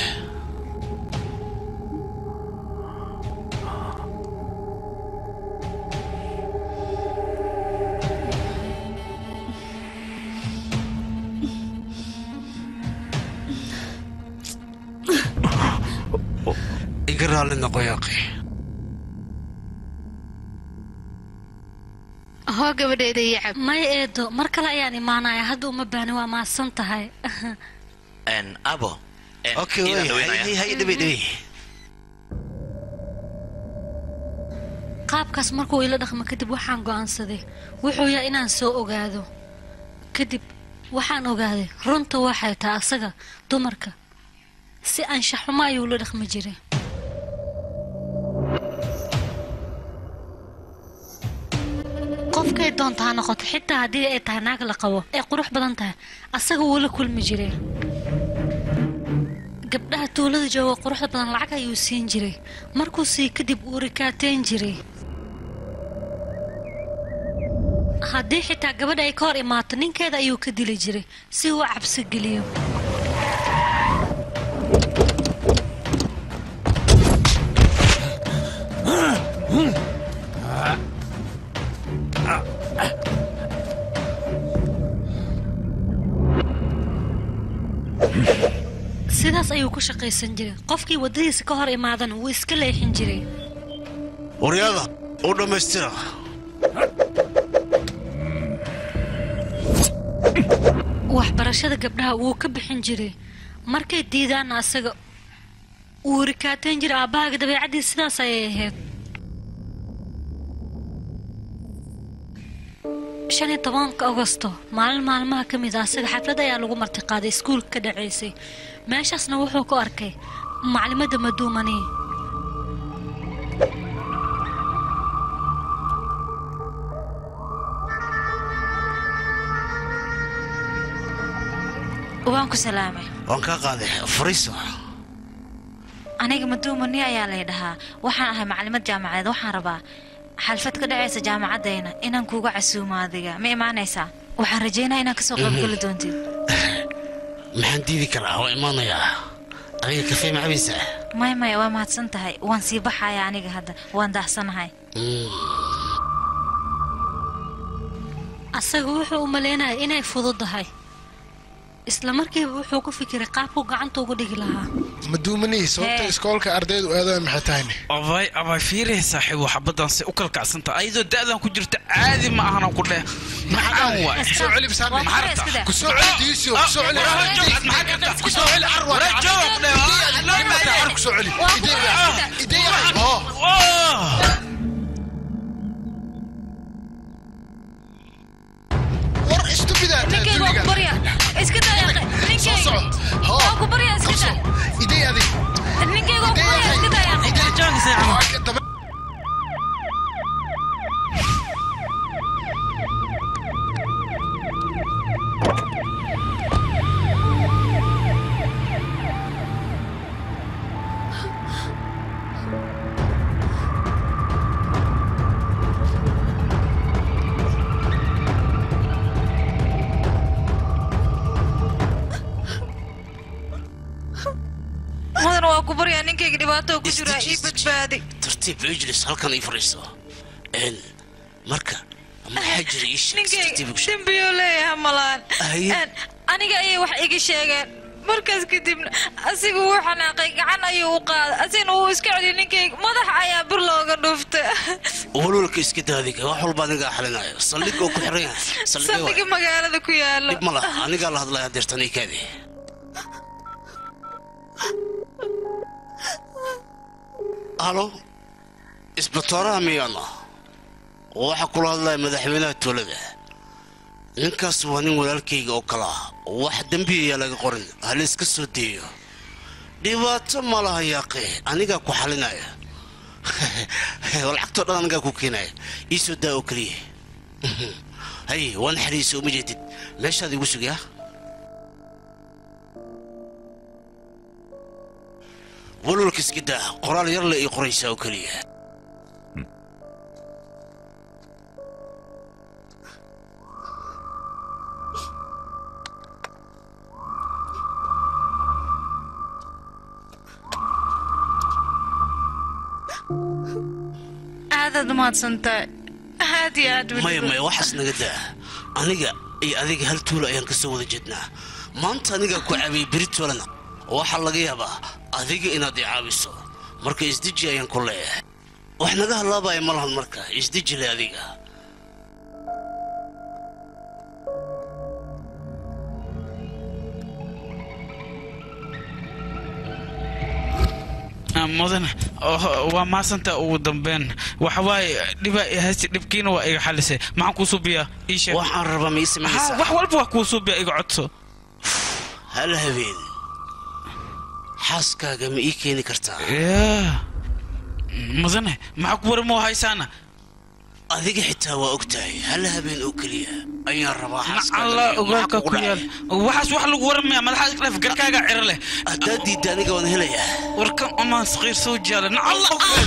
iga raalli noqo yaaqi hoo gabadheeda iyo cab maya eedo mar kale ayaan imaanaya hadda uma baahni waa mahadsan tahay Een, abo een, okay iidaan way dhaweynaya. hay hay dhibay dhibay qaabkaas markuu ila dhaqmo kadib waxaan go'aansaday wuxuu yahay inaan soo ogaado kadib waxaan ogaaday runta waxay tahay asaga dumarka si anshaxumo ayuu la dhaqmi jiray qofkay doonta ha noqoto xitaa haddii ay tahay naag la qabo ay qurux badan tahay asaga wuu la kulmi jiray gabdhaha tuulada jooga quruxda badan lacag ayuu siin jiray markuu sii kadib uu rikaateen jiray haddii xitaa gabadha ay ka hor imaato ninkeeda ayuu ka dili jiray si uu u cabsi geliyo sidaas ayuu ku shaqaysan jiray qofkii waddadiisa ka hor imaadana wuu iska leexin jiray waryada u dhammaystira waxbarashada gabdhaha wuu ka bixin jiray markay diidaanna asaga wuu rikaateen jiray aabbahaaga dabeecaddii sidaas ayay ahayd shan iyo tobanka agosto maalin maalmaha ka mid ah asaga xaflad ayaa lagu martiqaaday iskuulka ka dhacaysay meeshaasna wuxuu ku arkay maclimadda maduumani waan ku salaamay waan kaa qaaday fariiso aniga maduumani ayaa lay dhahaa waxaan ahay maclimad jaamacadeed waxaan rabaa xalfad ka dhacaysa jaamacaddayna inaan kuuga casuumo adiga ma imaanaysaa waxaan rajaynaa inaad kasoo qaybgeli doontid maxaan diidi karaa waa imaanayaa adiga kafee ma cabaysaa maya maya waa mahadsan tahay waan sii baxaya aniga hadda waan daahsanahay asaga wuxuu u malaynaya inay fududahay isla markiiba wuxuu ku fikiray qaabkuu gacanta ugu dhigi lahaa maduumanihi sababta iskoolka ardaydu aadaan maxay tahayne abay abay fiirih saaxiibo xabadan si u kalkacsanta ayadoo da'dan ku jirta caadi ma ahan ku dheh maxaan waay kusoo celi bisaarne kusoo celi diisio kusoo celi kusoo celi arwa kusoo celi ideya war istubida ninkayga waa ku barya iska dayaaqe ninkayga waa ku barya iska da ideya adig ninkayga waa ku barya iska dayaaqe mudan waa ku baryaa ninkayga dhibaato ku jira ii badbaadi tartiib ijlis halkan ii fadhiiso Een, marka maxaa jira ii sheeg si ninkayga tartiib igu sheeg dembiyuu leeyahay malaan Haye. Een, aniga ayay wax iga sheegeen markaas kadibna asigu wuu xanaaqay gacan ayuu u qaaday asigna wuu iska celiyay ninkayga madax ayaa bir looga dhuufta walwalka iska daadiga wax walba anigaa xalinayo saldhigga oo ku xiran yahay saldhigga waay. saldhiga magaalada ku yaalo dhib ma laha anigaa la hadlaya deertan ii kaadi halo isbitooraha miyaana waxaa kula hadlaya madaxweynaha tuulada ninkaas waa nin walaalkayga oo kale ah wax dembi ayaa laga qorin hala iska soo deeyo dhibaato ma laha yaaqe anigaa ku xalinaya lacagtoo dhan anigaa ku keenaya ii soo daa oo keliya hay waan xariisa uma jeedid meeshaad igu sugyaa walwalka iska daa qoraal yar le ii qoraysaa oo keliya aadaad umahadsantahay aad iyo aad maya maya waxaas naga daa aniga iyo adiga hal tuulo ayaan ka soo wada jeednaa maanta anigaa ku caabiyey beritolana waxaa laga yaabaa adiga inaad i caawiso marka isdeji ayaan ku leeyahay wax naga halaabaya ma lahan marka isdeji le adiga mudan oh, waa maasanta ugu dambeyn waxa waaye dhiba hasi dhibkiina waa iga xalisay maxaan kuu suubiyaa ii sheeg waxaan rabaa ma ii samaynaysaa wax walba wax kuu suubiya iga codso hal habeen xaaskaaga ma ii keeni kartaa yaa mudane maxaa ku waramo haysaana adiga xitaa waa ogtahay hal habeen oo keliya ayaan rabaa alla ogaalka ku yaal waxaas wax lagu waramaya madaxaad iskaleef garkaaga ciro leh haddaad diidda aniga waan helayaa warkan umaan saqiir soo jaala nacalla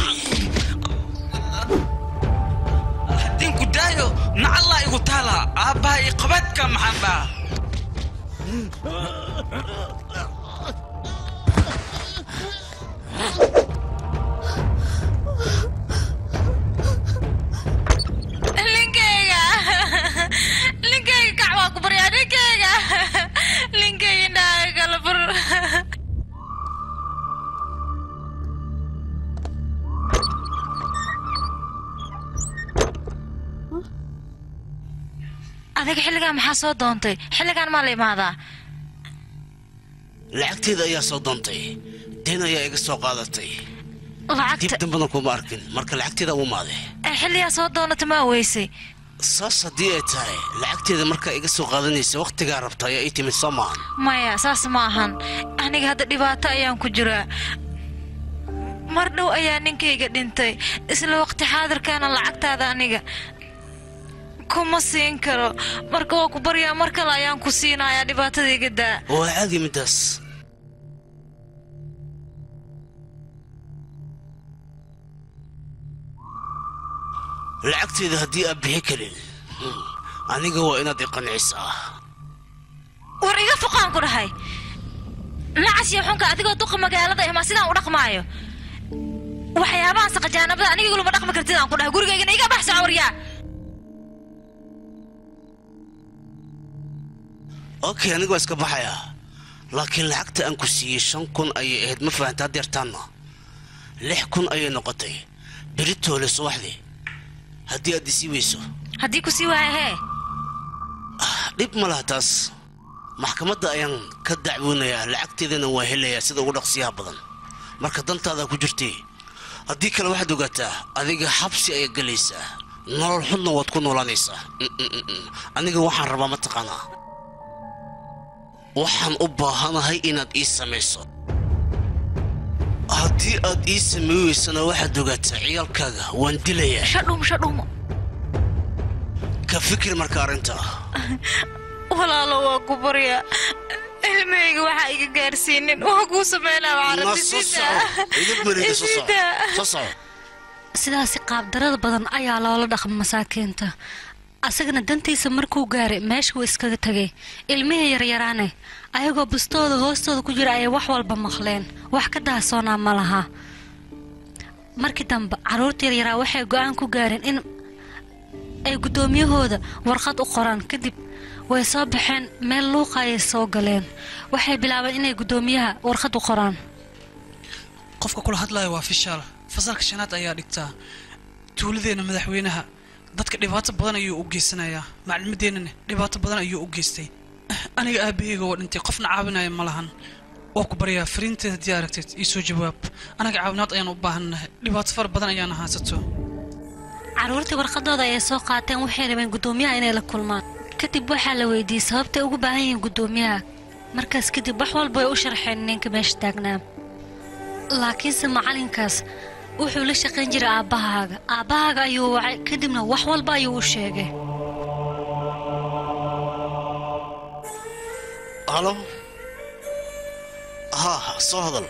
haddin ku daayo nacallaa igu taala aabbaha iyo qabaadka maxaan dhaha linkeyga linkeyga kac waa ku baryaa linkeyga linkeyga indhaha kala fur adiga xilligaan maxaa soo doontay xilligaan maa la imaadaa lacagteeda ayaa soo doontay deen ayaa iga soo qaadatay dib lacagta dambana kuma arkin marka lacagteeda u maade ee xilligaa soo doonata maa weysay saas haddii ay tahay lacagteeda markaa iga soo qaadanaysa wakhtigaa rabta ayaa ii timid soo maahan maya saas ma ahan aniga hadda dhibaato ayaan ku jiraa mar dhow ayaa ninkayga dhintay isla waqti xaadirkaana lacagtaada aniga kuma siin karo marka waa ku baryaa mar kale ayaan ku siinayaa dhibaatada iga daa waa caadi middaas lacagteeda haddii aad bixi karin hmm, aniga waa inaad i qancisaa war iga foqaan ku dhahay nacas iyo xunka adigoo duqa magaalada imaa sidaan u dhaqmaayo waxyaabahan saqajaanabada aniga iguluma dhaqmi kartid aan ku dhahay gurigaygana iga baxso waryaa okay aniga waa iska baxayaa laakiin lacagta aan ku siiyey shan kun ayay ahayd ma fahanta haddeertaanna lix kun ayay noqotay beritoole subaxdii haddii aad isii weyso haddii ku sii waaya hee dhib ma laha taas maxkamadda ayaan ka dacwoonayaa lacagteedana waa helayaa sida ugu dhaqsiyaha badan marka dantaada ku jirtay haddii kale waxaad ogaataa adiga xabsi ayaad gelaysaa nolol xunna waad ku noolaanaysaa Mm, mm, mm, mm. aniga waxaan rabaa mataqaanaa waxaan u baahanahay inaad ii samayso haddii aad ii samay weysana waxaad ogaataa ciyaalkaaga waan dilayaa shadhum shadhum ka fikir marka arrintaa walaalo waa ku baryaa ilmahayga waxaa iga gaarsiinin waa kuu sameynaa Na soo soco. Idib mariga soo soco. Soo soco. sidaasi qaabdarada badan ayaa loola dhaqma masaakiinta asagana dantiisa markuu gaaray meesha wuu iskaga tegay ilmihii yaryaraane ayagoo bustooda hoostooda ku jira ayay wax walba maqleen wax ka daasoonaa ma laha markii dambe carruurta yaryaraa waxay go-aan ku gaareen in ay guddoomiyahooda warqad u qoraan kadib way soo baxeen meel luuqa ayay soo galeen waxay bilaabeen inay guddoomiyaha warqad u qoraan qofka kula hadlaya waa fishaal fasalka shanaad ayaa dhigtaa tuuladeenna madaxweynaha dadka dhibaato badan ayuu u geysanayaa maclimadeennana dhibaato badan ayuu u geystay aniga aabaheyga waa dhintay qofna caawinaya ma lahan waa ku baryaa fariinteed haddii aragteed ii soo jawaab anaga caawinaad ayaan u baahannahay dhibaato fara badan ayaana haysato carruurtii warqadooda ayay soo qaateen waxay rabeen guddoomiyaha inay la kulmaan kadib waxaa la weydiiyey sababtay ugu baahan yihiin guddoomiyaha markaas kadib wax walba way u sharxeen ninka meesha taagnaa laakiinse macalinkaas wuxuu la shaqayn jiray aabbahaaga aabbahaaga ayuu wacay kadibna wax walba ayuu u sheegay halo haa soo hadal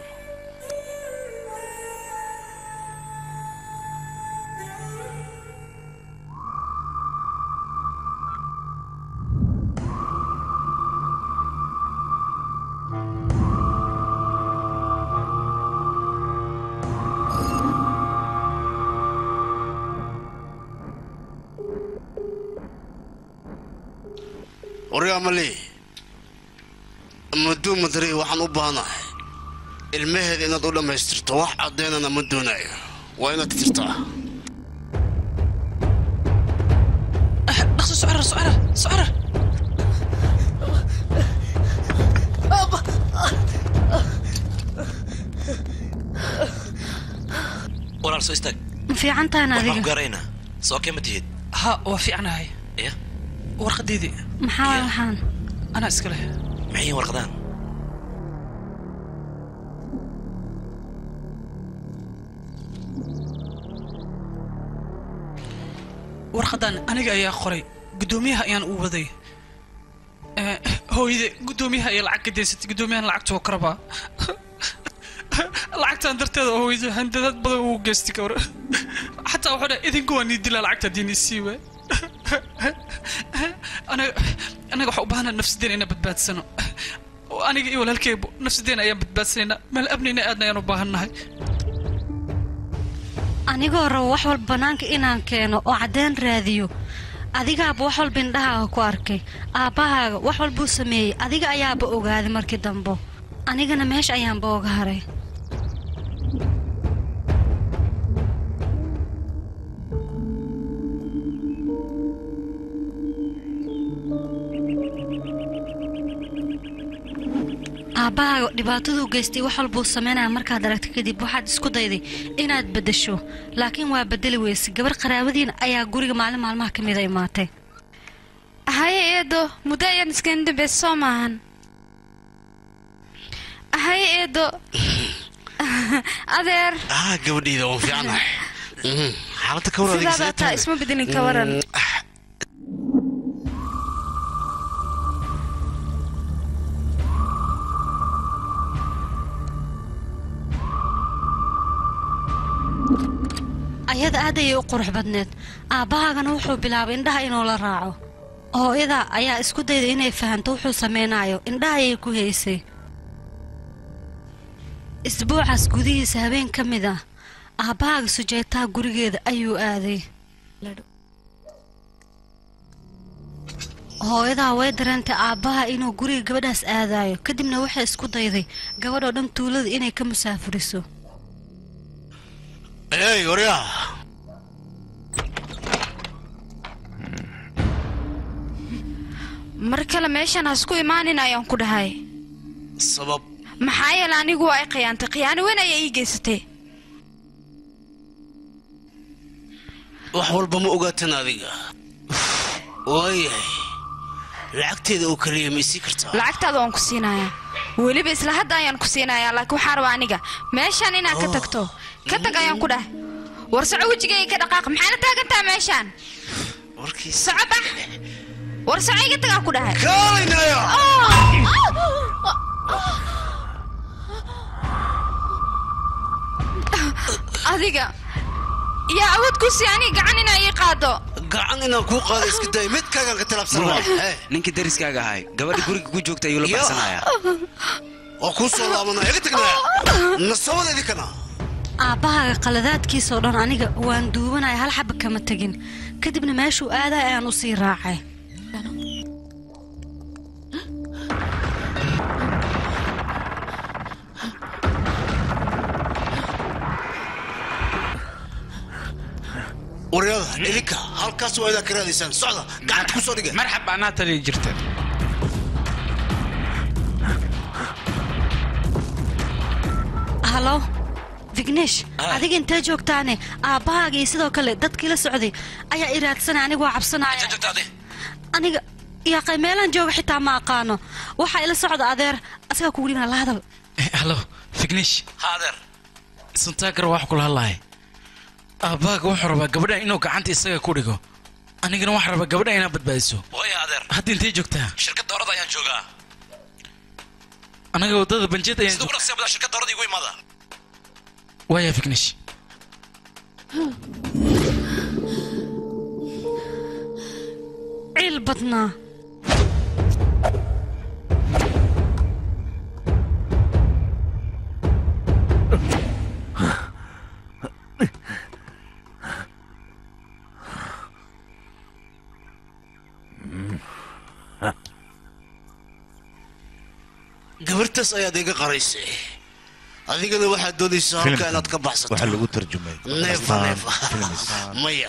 waryaamali maduu madari waxaan u baahanahay ilmaheeda inaad u dhammaystirto wax caddeynana ma doonayo waa inaad tirtaa dhaqso socrar socrar socrar walaal soo istaag ma fiican tahan waxbaan adiga ku gaaraynaa soo kee ma tihid ha waa fiicnahay ya warqadeedii maxaa waay waxaan anaa iska leh maxay yihiin warqadaan warqadan aniga ayaa qoray guddoomiyaha ayaan u waday Eh, hooyade guddoomiyaha iyo lacag ka daysatay guddoomiyahan lacagta oo karabaa lacagtan darteeda oo hooyade handadad badan uu geystay gawar xataa wuxuu dhahay idinku waa nii dilaa lacagta haddii nii sii waay anaga anaga waxaa u baahanaa nafsadeena inaan badbaadsano oo aniga iyo walaalkeybu nafsadeena ayaan badbaadsanaynaa meel abnina aadna ayaan u baahannahay anigoo rabo wax walba bannaanka inaan keeno oo caddeyn raadiyo adigaaba wax walba indhahaaga ku arkay aabbahaaga wax walbuu sameeyey adiga ayaaba ogaaday markii dambo anigana meesha ayaanba oga haray aabbahaaga dhibaataduu geystay wax walbuu sameynaya markaad aragta kadib waxaad isku dayday inaad beddesho laakiin waa beddeli weyse gabar qaraabadiina ayaa guriga maalin maalmaha ka mida imaatay haye eedo muddo ayaan iskaga dambaysa soo maahan haye eedo adeer ah gabadhayda waan fiicanahay Mhm. xaaladda ka waran sidaad taa isma bedelin ka waran ayada aad ayay u qurux badneed aabbahaagana wuxuu bilaabay indhaha inuu la raaco hooyada ayaa isku dayday inay fahanto wuxuu samaynayo indhaha ayay ku haysay isbuucaas gudihiisa habeen ka mid ah aabbahaaga sujaytaha gurigeeda ayuu aaday hooyadaa way dareentay aabbaha inuu guriga gabadhaas aadayo kadibna waxay isku dayday gabadhoo dhan tuulada inay ka musaafuriso ey waryaa mar kale meeshan hasku imaanin ayaan ku dhahay sabab maxaa yeele anigu waa ay khiyaantay khiyaano weyn ayaa ii geysatay wax walba ma ogaatan adiga waayahay lacagteeda oo kaliya ma isii kartaa lacagtaada waan ku siinayaa weliba isla hadda ayaan ku siinayaa laakiin waxaa rabaa aniga meeshaan inaad ka tagto ka tag ayaan ku dhahay war soco wejigayga ka dhaqaaq maxaana taagantaa meeshaan soco bax war soco iga tagaan ku dhahay adiga yaa awood ku sii aniga gacan inaa ii qaado gacan inaan kuu qaado iska day mid kaagaan ka talaabsan waay ninkii dariskaaga ahay gabadha guriga ku joogta ayuu la baxsanayaa waa kuu soo laabanaya iga tagnaya nasabada idinkana aabbahaaga qaladaadkiisoo dhan aniga waan duubanaya hal xaba kama tegin kadibna meeshuu aaday ayaan u sii raacay waryada idinka halkaas waa inaad ka raadaysaan socda gacanta ku soo dhiga marxab anaa taliya jirta halo vignesh adiga intee joogtaane aabbahaaga iyo sidoo kale dadkii la socday ayaa i raadsanaya anigu waa cabsanaya aniga yaaqay meelaan jooga xitaa ma aqaano waxaa ila socda adeer asagaa kugu dhibana la hadal halo fignish ha adeer santaakar wax kula hadlahay aabbaaga wuxuu rabaa gabadhan inuu gacanta isaga ku dhigo anigana waxaan rabaa gabadhan inaad badbaadiso waya adeer hadda intee joogtaa shirkad doorada ayaan joogaa anaga waddada banjeed ayaan siduu naqsi badaa shirkad doorada igu imaada waaya fignish ciil badnaa gabartaas ayaad iga qaraysay adigana waxaad doonaysaa halka Filimkan inaad ka baxsato waxaa lagu tarjumay neefa Astaan neefa Films. maya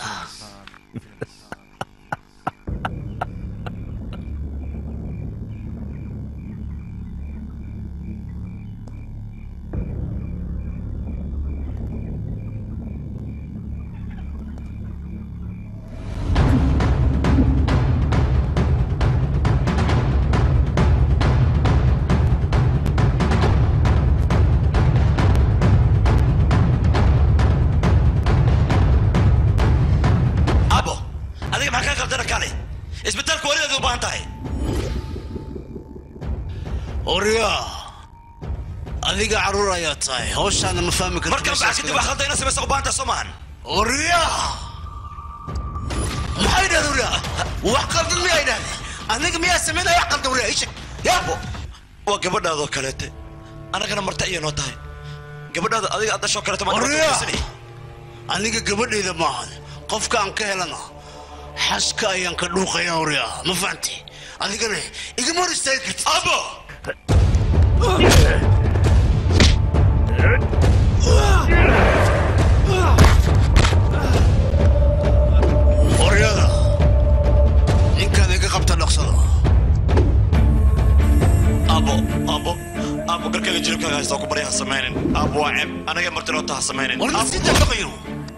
khaldana kale isbitaalka walideed u baahan tahay oryaa adiga carruur ayaa tahay hawshaana ma fahmi karti markaan bax kadib wax khaldayna samaysa u baahan tahay soo maahan oryaa maxay dhahdeen oryaa wax qaldan miyay dhahdeen aniga miyaa samaynaya wax qaldan oryaa isheg yaabo waa gabadhaadoo kaleete annagana marta iyo noo tahay gabadhaada adiga aad dhashoo kaleeto maan oryaa aniga gabadhayda maahan qofka aan ka helana xaska ayaan ka dhuuqaya oryaa ma fahanti adigana igama hor istaagi kartid abo oryada ninkaan iga qabta dhaqsada abo abo abo garkayga jiribkaaga haysta ku baryaha samaynin abo waa ceeb anaga marti noo taha samaynin warna si dabaqayo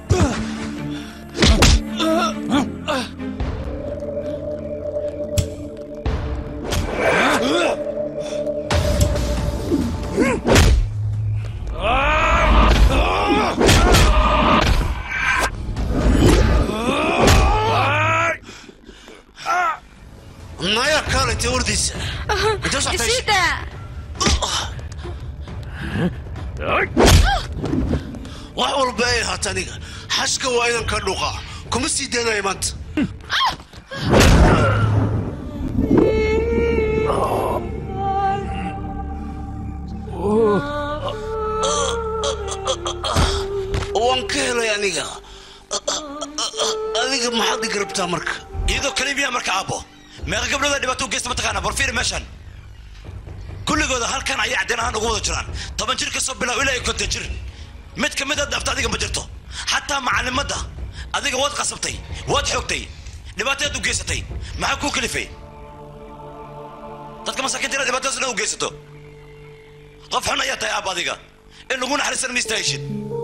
naya kaalay tawardiisa inta socotay isida wax walba ay ahaata aniga xashka waa idan ka dhuuqa kuma sii daynaya maanta waan ka helay aniga adiga maxaad iga rabtaa marka iyadoo kalibiya marka aabo meeqa gabdhooda dhibaato u geysta mataqaana bal fiiri meeshan kulligooda halkan ayay cadeen ahaan ugu wada jiraan toban jir ka soo bilow ilaa iyo konton jir mid ka mid a dhaafta adiga ma jirto xataa macallimadda adiga waad qasabtay waad xoogtay dhibaataad u geysatay maxaa kuu kalifay dadka masaakiinta inaad dhibaatadaas dhan u geysato qof xun ayaa tahay aab adiga in lagu naxariisana ma istaahishid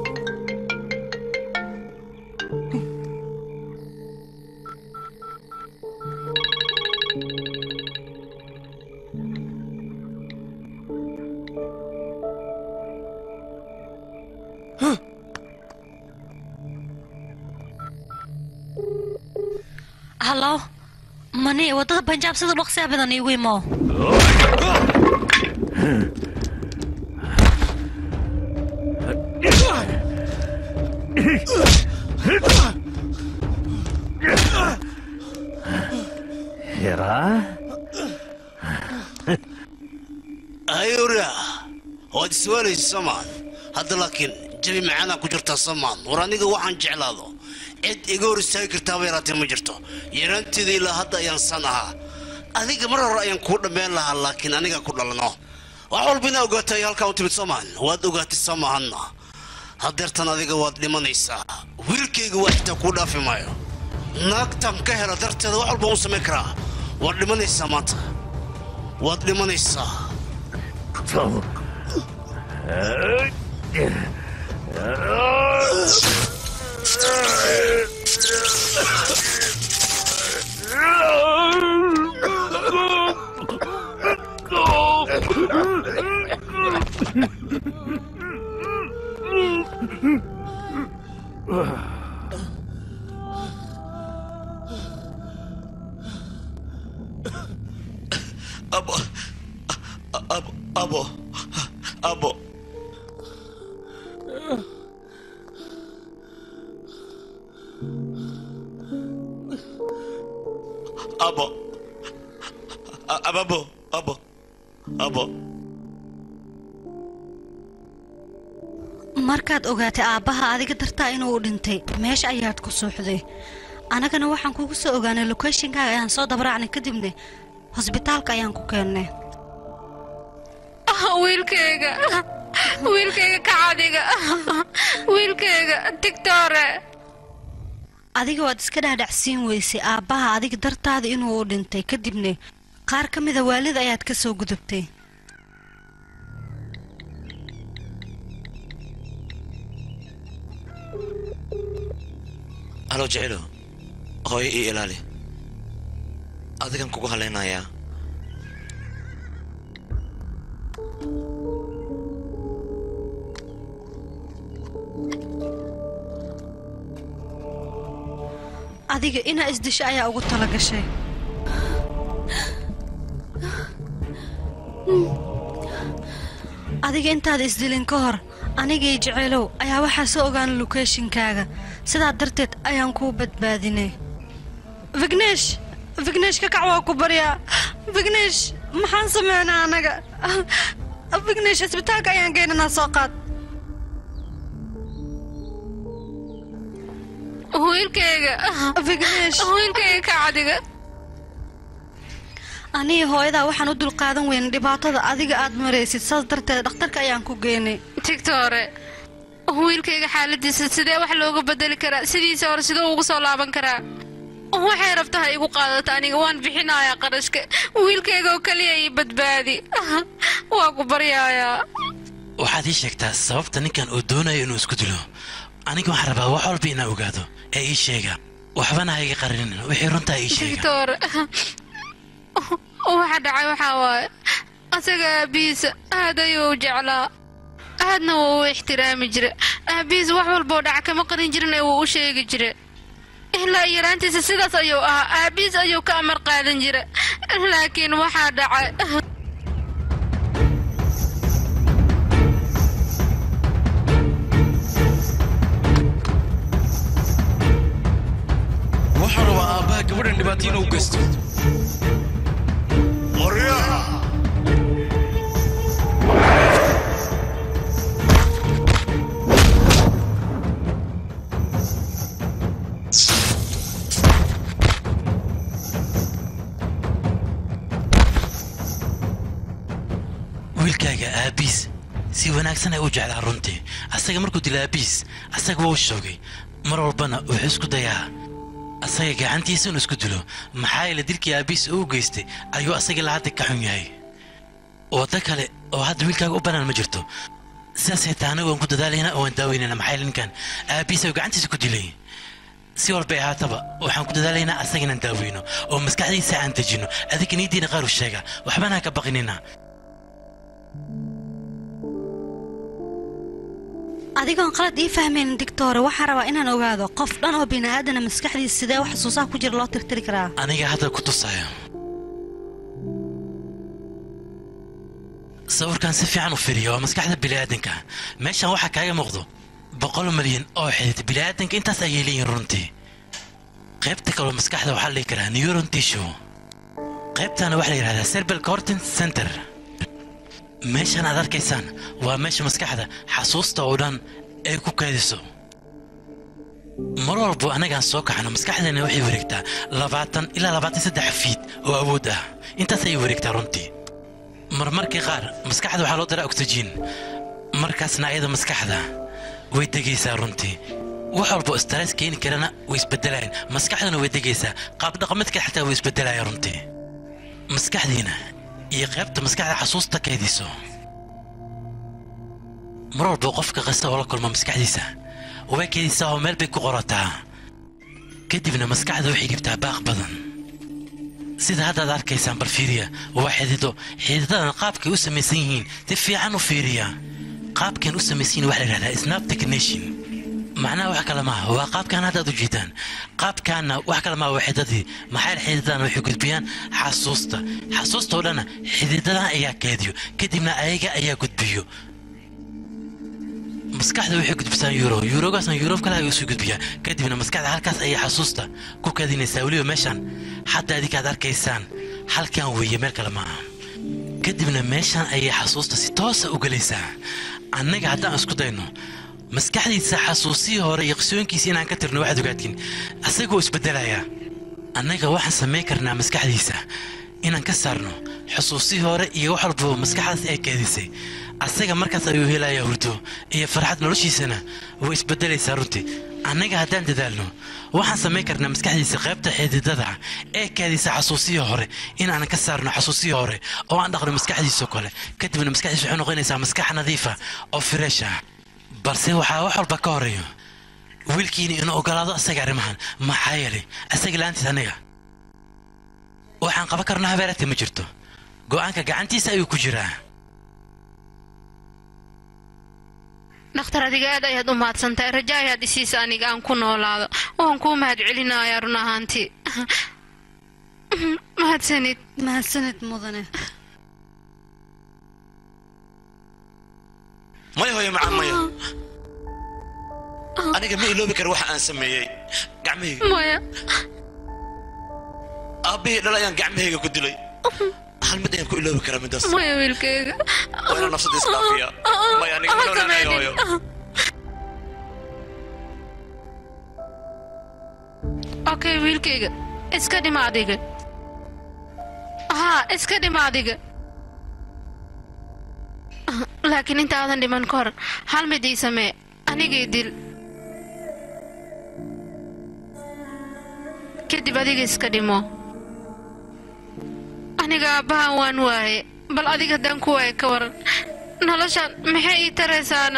hallo mani waddada banjaab sida dhaqsiya badan iigu imo ayura waad iswaalaysa soomaan hadda laakiin jabi macaanaa ku jirtaa soomaan war aniga waxaan jeclaado cid iga hor istaagi kartaaba yaraatee ma jirto yaraanteeda ilaa hadda ayaan san ahaa adiga mar hore ayaan kuu dhammeyn lahaa laakiin aniga ku dhalano wax walba inaa ogaatay halkaa u timid soomaan waad ogaatay soo maahanna hadeertan adiga waad dhimanaysaa wiilkayga waa xitaa kuu dhaafi maayo naagtan ka hela darteeda wax walba u samayn karaa waad dhimanaysaa maanta waad dhimanaysaa abo abo abo abo abo A- ababo abo abo markaad ogaatay aabbaha adiga dartaa inuu u dhintay meesha ayaad ku suuxday annagana waxaan kugu soo ogaanay lokeshinkaaga ayaan soo dabraacnay kadibna hosbitaalka ayaan ku keennay wiilkayga wiilkayga kacadiga wiilkayga digtoore adiga waad iska dhaadhacsiin weysay aabbaha adiga dartaada inuu u dhintay kadibna qaar ka mida waalid ayaad ka soo gudubtay halo jecelo hooyo ii ilaali adigan kugu halaynayaa adiga inaa isdisho ayaa ugu tala gashay adiga intaada isdilin ka hor anigii jeceelow ayaa waxaa soo ogaana lokeeshinkaaga sidaa darteed ayaan kuu badbaadinay vignesh vignesh ka kac waa ku baryaa vignesh maxaan sameynaa anaga vignesh isbitaalka ayaan geynanaa soo qaad wiilkayga vignesh wiilkayga ka cadiga aniga hooyadaa waxaan u dulqaadan weyna dhibaatada adiga aad maraysid saas darteed dhakhtarka ayaan ku geynay tigtore wiilkayga xaaladiisa sidee wax looga bedeli karaa sidiisa hore siduu ugu soo laaban karaa waxay rabtaha igu qaadata aniga waan bixinayaa qarashka wiilkayga oo keliya ii badbaadi waa ku baryaayaa waxaad ii sheegtaa sababta ninkan uu doonayo inuu isku dilo aniga waxaan rabaa wax walba inaa ogaado ee ii sheega waxbana ha iga qarinin wixii runtaa ii sheega tigtore waxa dhacay waxaa waaye asaga aabihiisa aad ayuu u jeclaa aadna wuu u ixtiraami jira aabihiis wax walboo dhaca kama qarin jirin ee wuu u sheegi jira ilaa yaraantiisa sidaas ayuu ahaa aabihiis ayuu ka amar qaadan jira laakiin waxaa dhacay waxaan rabaa aabbaha gabadhan dhibaato inuu geysto wiilkaaga aabiis si wanaagsan ay u jeclaa runtii asaga markuu dila aabiis asaga wuu shoogay mar walbana wuxuu isku dayaa asaga gacantiisa inuu isku dilo maxaa yeele dilkii aabiis uu geystay ayuu asaga la hadda ka xun yahay waddo kale oo hadda wiilkaaga u bannaan ma jirto sidaas xitaa anagu waan ku dadaalayna oo waan daaweynayna maxaa yeele ninkan aabiis ayuu gacantiisa ku dilay si walbay ahaataba waxaan ku dadaalaynaa asaga inaan daaweyno oo maskaxdiisa aan dejino adiga niidiina qaar u sheega waxbana ha ka baqinina adigoon qalad ii fahmaynin digtoore waxaan rabaa inaan ogaado qof dhan oo bini'aadana maskaxdiisa sidee wax xusuusaha ku jira loo tirtiri karaa aniga hadda ku tusaya sawirkan si fiican u fiiriya waa maskaxda bini'aadanka meeshan waxaa kaaga muuqdo boqol milyan oo xidid bini'aadanka intaas ayay leeyihin runtii qaybta kaloo maskaxda waxaa la dhihi karaa neuron tissue qaybtana waxaa la yidhahdaa cerebral cortin center meeshan aad arkaysaan waa meesha maskaxda xasuusta oo dhan ay ku kaadiso mar walbo annagaan soo kaxno maskaxdeena waxay wareegtaa labaatan ilaa labaatan saddex fiid oo awood ah intaas ayay wareegtaa runtii marmarkii qaar maskaxda waxaa loo daraa oxygen markaasna ayada maskaxda way degaysaa runtii wax walbo stress keeni karana way isbedelayaan maskaxdana way degaysaa qaab dhaqameedka xataa way isbedelaya runtii maskaxdiina iyo qaybta maskaxda xasuusta keediso mar walba qofka kasta oo la kulma maskaxdiisa way keedisaa oo meel bay ku qorataa kadibna maskaxda waxay dhibtaa baaq badan sida haddaad arkaysaan bal fiiriya waa xidido xididadan qaabkay u samaysan yihiin si fiican u fiiriya qaabkan u samaysan yihiin waxaa la yidhahdaa snap technician macnaha wax kale maaha waa qaabkan haddaad u jeedaan qaabkaanna wax kale maaha waa xididadii maxaa xididadan waxay gudbiyaan xasuusta xasuusta oo dhanna xididadan ayaa keediyo kadibna ayaga ayaa gudbiyo maskaxda waxay gudbisaa euro eurogaasna yurob kale ayuu isu gudbiyaa kadibna maskaxda halkaas ayay xasuusta ku kaadinaysaa weliba meeshan hadda adinkaad arkaysaan halkan weeye meel kale maaha kadibna meeshan ayay xasuusta si toosa u gelaysaa annaga haddaan isku dayno maskaxdiisa xasuusihii hore iyo qisooyinkiisa inaan ka tirno waxaad ogaadkin asagoo isbedelaya annaga waxaan samayn karnaa maskaxdiisa inaan ka saarno xusuusihii hore iyo wax walbaba maskaxdaas ay keedisay asaga markaas ayuu helayaa hurdo iyo farxad noloshiisana way isbedelaysaa runtii annaga haddaan dadaalno waxaan samayn karnaa maskaxdiisa qaybta xididada ee keedisa xasuusihii hore inaanan ka saarno xasuusihii hore oo aan dhaqno maskaxdiisoo kale kadibna maskaxdiisa waxay noqonaysaa maskax nadiifa oo fireesh ah balse waxaa wax walba ka horeeyo wiilkiina inuu ogolaado asaga arrimahan maxaa yeelay asaga la'aantiis aniga waxaan qaban karno habeeraadka ma jirto go'aanka gacantiisa ayuu ku jiraa dhakhtar adiga aad ayaad u mahadsantahay raja ayaad isiisa aniga aan ku noolaado waan kuu mahad celinayaa run ahaantii mahadsanid mahadsanid mudane maya hooyo macaan maya aniga ma iloobi kara waxa aan sameeyey gacmahayga maya aabbihii dhal ayaan gacmahayga ku dilay hal mid ayaan ku iloobi karaa midaas maya wiilkayga waa inaan nafsada isdhaafiya maya aniga ma noolaanayo hooyo okay wiilkayga iska dhima adiga haa iska dhima adiga laakiin intaadan dhiman ka hor hal mid ii samee anigii dil kadib adiga iska dhimo aniga aabbahan waan waaye bal adiga haddaan ku waaye ka waran noloshan maxay ii taraysaana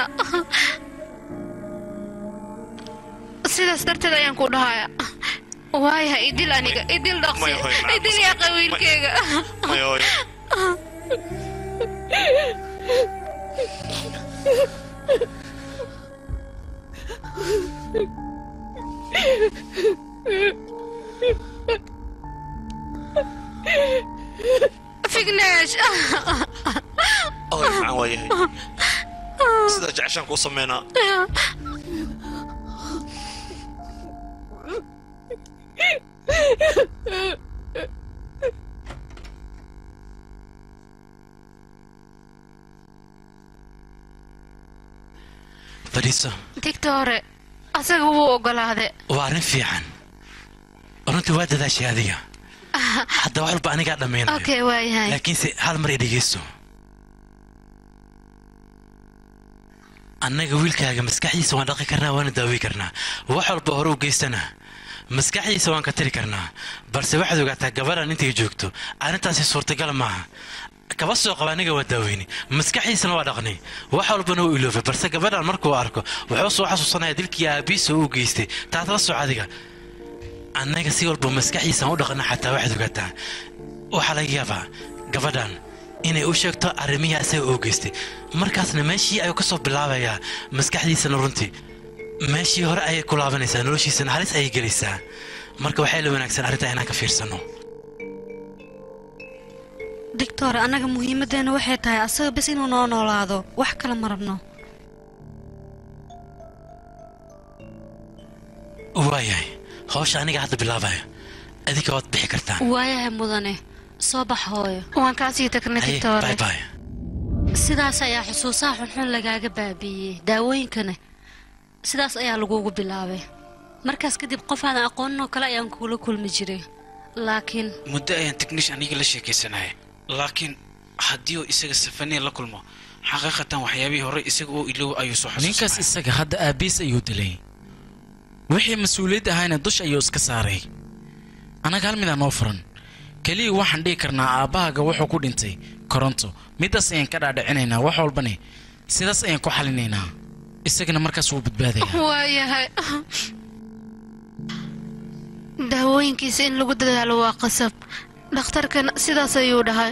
sidaas darteed ayaan ku dhahaya waayaha idil aniga idil dhaqsi Maya, hooyo, macaan, idil yaqa wiilkeyga maya hooyo figneesh hooyo macaan waa yahay sidaa jeceshaan kuu sameynaa fadhiiso digta hore asaga wuu ogolaade waa arrin fiican runtii waa dadaashay adiga hadda wax walba anigaa dhammaynayo okay waayahay laakiinse hal mar i dhegeysto annaga wiilkaaga maskaxdiisa waan dhaqi karnaa waana daawi karnaa wax walba hore u geystana maskaxdiisa waan ka tiri karnaa balse waxaad ogaataa gabadhan intay joogto arrintaasi suurtagal maaha kaba soo qaba aniga waa daaweyni maskaxdiisana waa dhaqnay wax walbana u iloofay balse gabadhan markuu arko wuxuu soo xasuusanaya dilkii aabiisa uu geystay taad la soc adiga annaga si walba maskaxdiisaan u dhaqna xataa waxaad ogaataa waxaa laga yaabaa gabadhan inay u sheegto arrimihii asaga oo geystay markaasna meeshii ayuu ka soo bilaabayaa maskaxdiisana runtii meeshii hore ayay ku laabanaysaa noloshiisana halis ayay gelaysaa marka waxay la wanaagsan arrintaa inaan ka fiirsanno doctor annaga muhiimaddeena waxay tahay asaga bes inuu noo noolaado wax kale ma rabno waayahay hawsha aniga hadda bilaabaya adinka waad bixi kartaan waayahay mudane soo bax hooyo waan kaasii tagnay Haye, digta hore bye bye. sidaas ayaa xusuusaha xunxun lagaaga baabiiyey daawooyinkana sidaas ayaa lagugu bilaabay markaas kadib qof aadan aqoonin oo kale ayaan kugula kulmi jiray laakiin muddo ayaan technish aniga la sheekaysanaya laakiin haddii uu isaga safaniya la kulmo xaqiiqatan waxyaabihii hore isaga oo ilow ayuu soo ninkaas isaga hadda aabiis ayuu dilay wixii mas-uuliyad ahayna dush ayuu iska saaray annaga hal midaa noo furan keliya waxaan dhihi karnaa aabbahaaga wuxuu ku dhintay koronto midaas ayaan ka dhaadhicinaynaa wax walbane sidaas ayaan ku xalinaynaa isagana markaas wuu badbaadaya waayahay daawooyinkiisa in lagu dadaalo waa qasab dhakhtarkana sidaas ayuu dhahay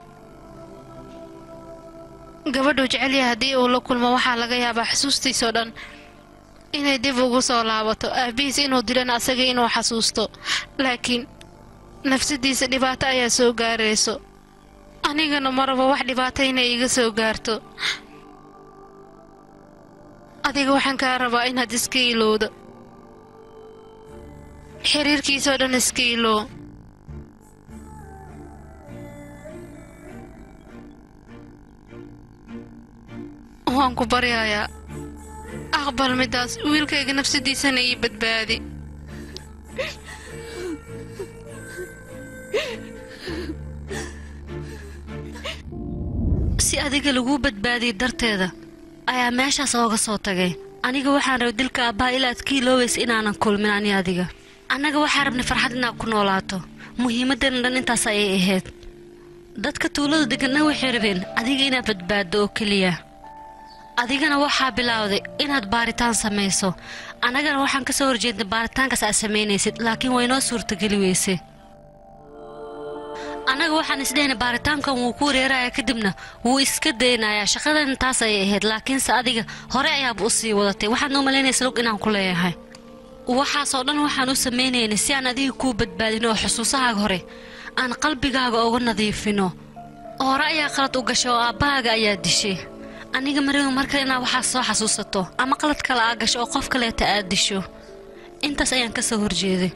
gabadhuu jecelyaha haddii uu la kulmo waxaa laga yaabaa xusuustiisoo dhan inay dib ugu soo laabato aabihiis inuu dilana asaga inuu xasuusto laakiin nafsadiisa dhibaato ayaa soo gaarayso anigana maraba wax dhibaato inay iga soo gaarto adiga waxaan kaa rabaa inaad iska ilowdo xiriirkiisoo dhan iska ilow waan ku baryayaa aqbal midaas wiilkayga nafsadiisana ii badbaadi si adiga laguu badbaadiyey darteeda ayaa meeshaas ooga soo tagay aniga waxaan rabay dilka aabbaha ilaa aad ka iloobaysa inaanan kulmin ani adiga annaga waxaan rabnay farxad inaad ku noolaato muhiimaddeena dhan intaas ayay ahayd dadka tuulada deganna waxay rabeen adiga inaad badbaaddo oo keliya adigana waxaa bilaawday inaad baaritaan samayso annagana waxaan ka soo horjeednay baaritaankaas aad samaynaysid laakiin waynoo suurtageli weyse annaga waxaan isdhehna baaritaankan wuu ku wareeraya kadibna wuu iska daynayaa shaqadan taas ayay ahayd laakiinse adiga hore ayaaba u sii wadatay waxaad noo malaynaysa log inaan ku leeyahay waxaasoo dhan waxaan u samaynaynay si aan adiga kuu badbaadino oo xusuusahaaga hore aan qalbigaaga uga nadiifino hore ayaa qalad u gashay oo aabbahaaga ayaa dishay aniga marigo markale inaad waxaas soo xasuusato ama qalad kale aa gasho oo qof kaleeta aad disho intaas ayaan ka soo horjeeday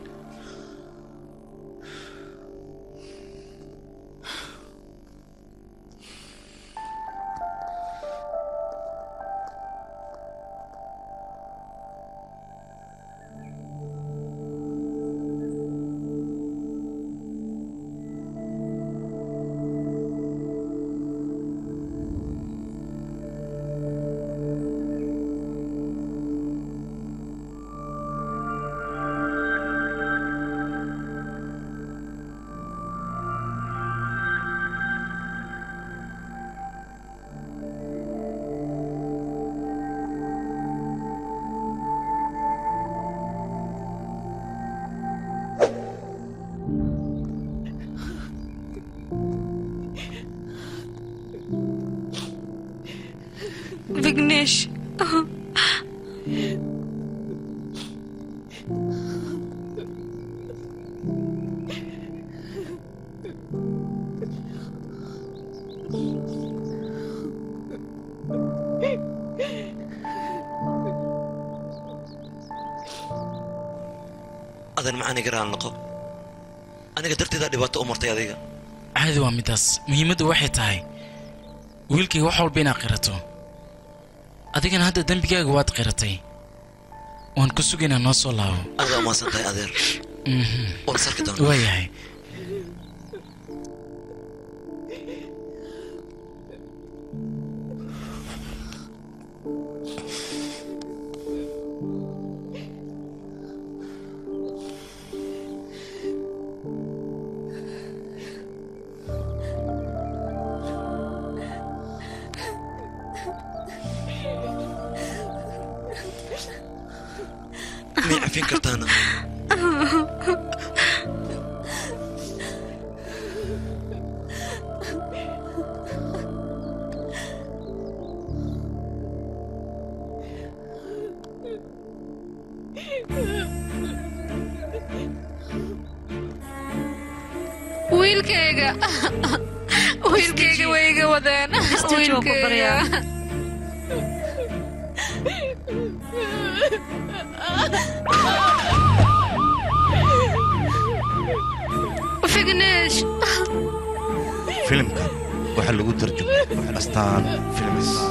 vignesh adan ma aniga raal noqo aniga darteedaa dhibaato u martay adiga caadi waa midaas muhiimaddu waxay tahay wiilkayga wax walba inaad qirato adigana hadda dembigaaga waad qiratay waan ku sugaynaa noo soo laabo aad waa umaasan tahay adeer waan sarki doonaa waayahay miyay cafin kartaana wiilkayga wiilkayga way iga wadeen Istaji waa ku baryaa. vignesh filimkan waxaa lagu tarjumay astaan filmis